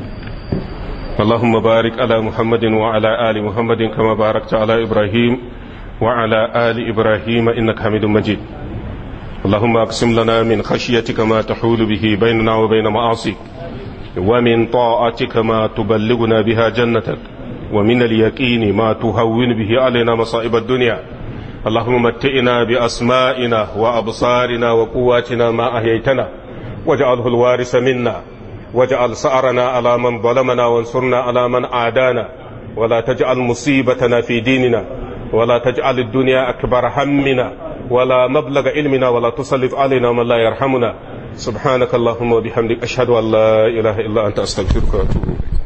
اللهم بارك على محمد وعلى آل محمد كما باركت على إبراهيم وعلى آل إبراهيم إنك حميد مجيد اللهم أقسم لنا من خشيتك ما تحول به بيننا وبين معاصيك ومن طاعتك ما تبلغنا بها جنتك ومن اليقين ما تهون به علينا مصائب الدنيا اللهم متئنا بأسمائنا وأبصارنا وقواتنا ما أحييتنا واجعله الوارث منا واجعل سأرنا على من ظلمنا وانصرنا على من عادانا ولا تجعل مصيبتنا في ديننا ولا تجعل الدنيا أكبر همنا ولا مبلغ علمنا ولا تسلط علينا من لا يرحمنا سبحانك اللهم وبحمدك أشهد أن لا إله إلا أنت أستغفرك وأتوب إليك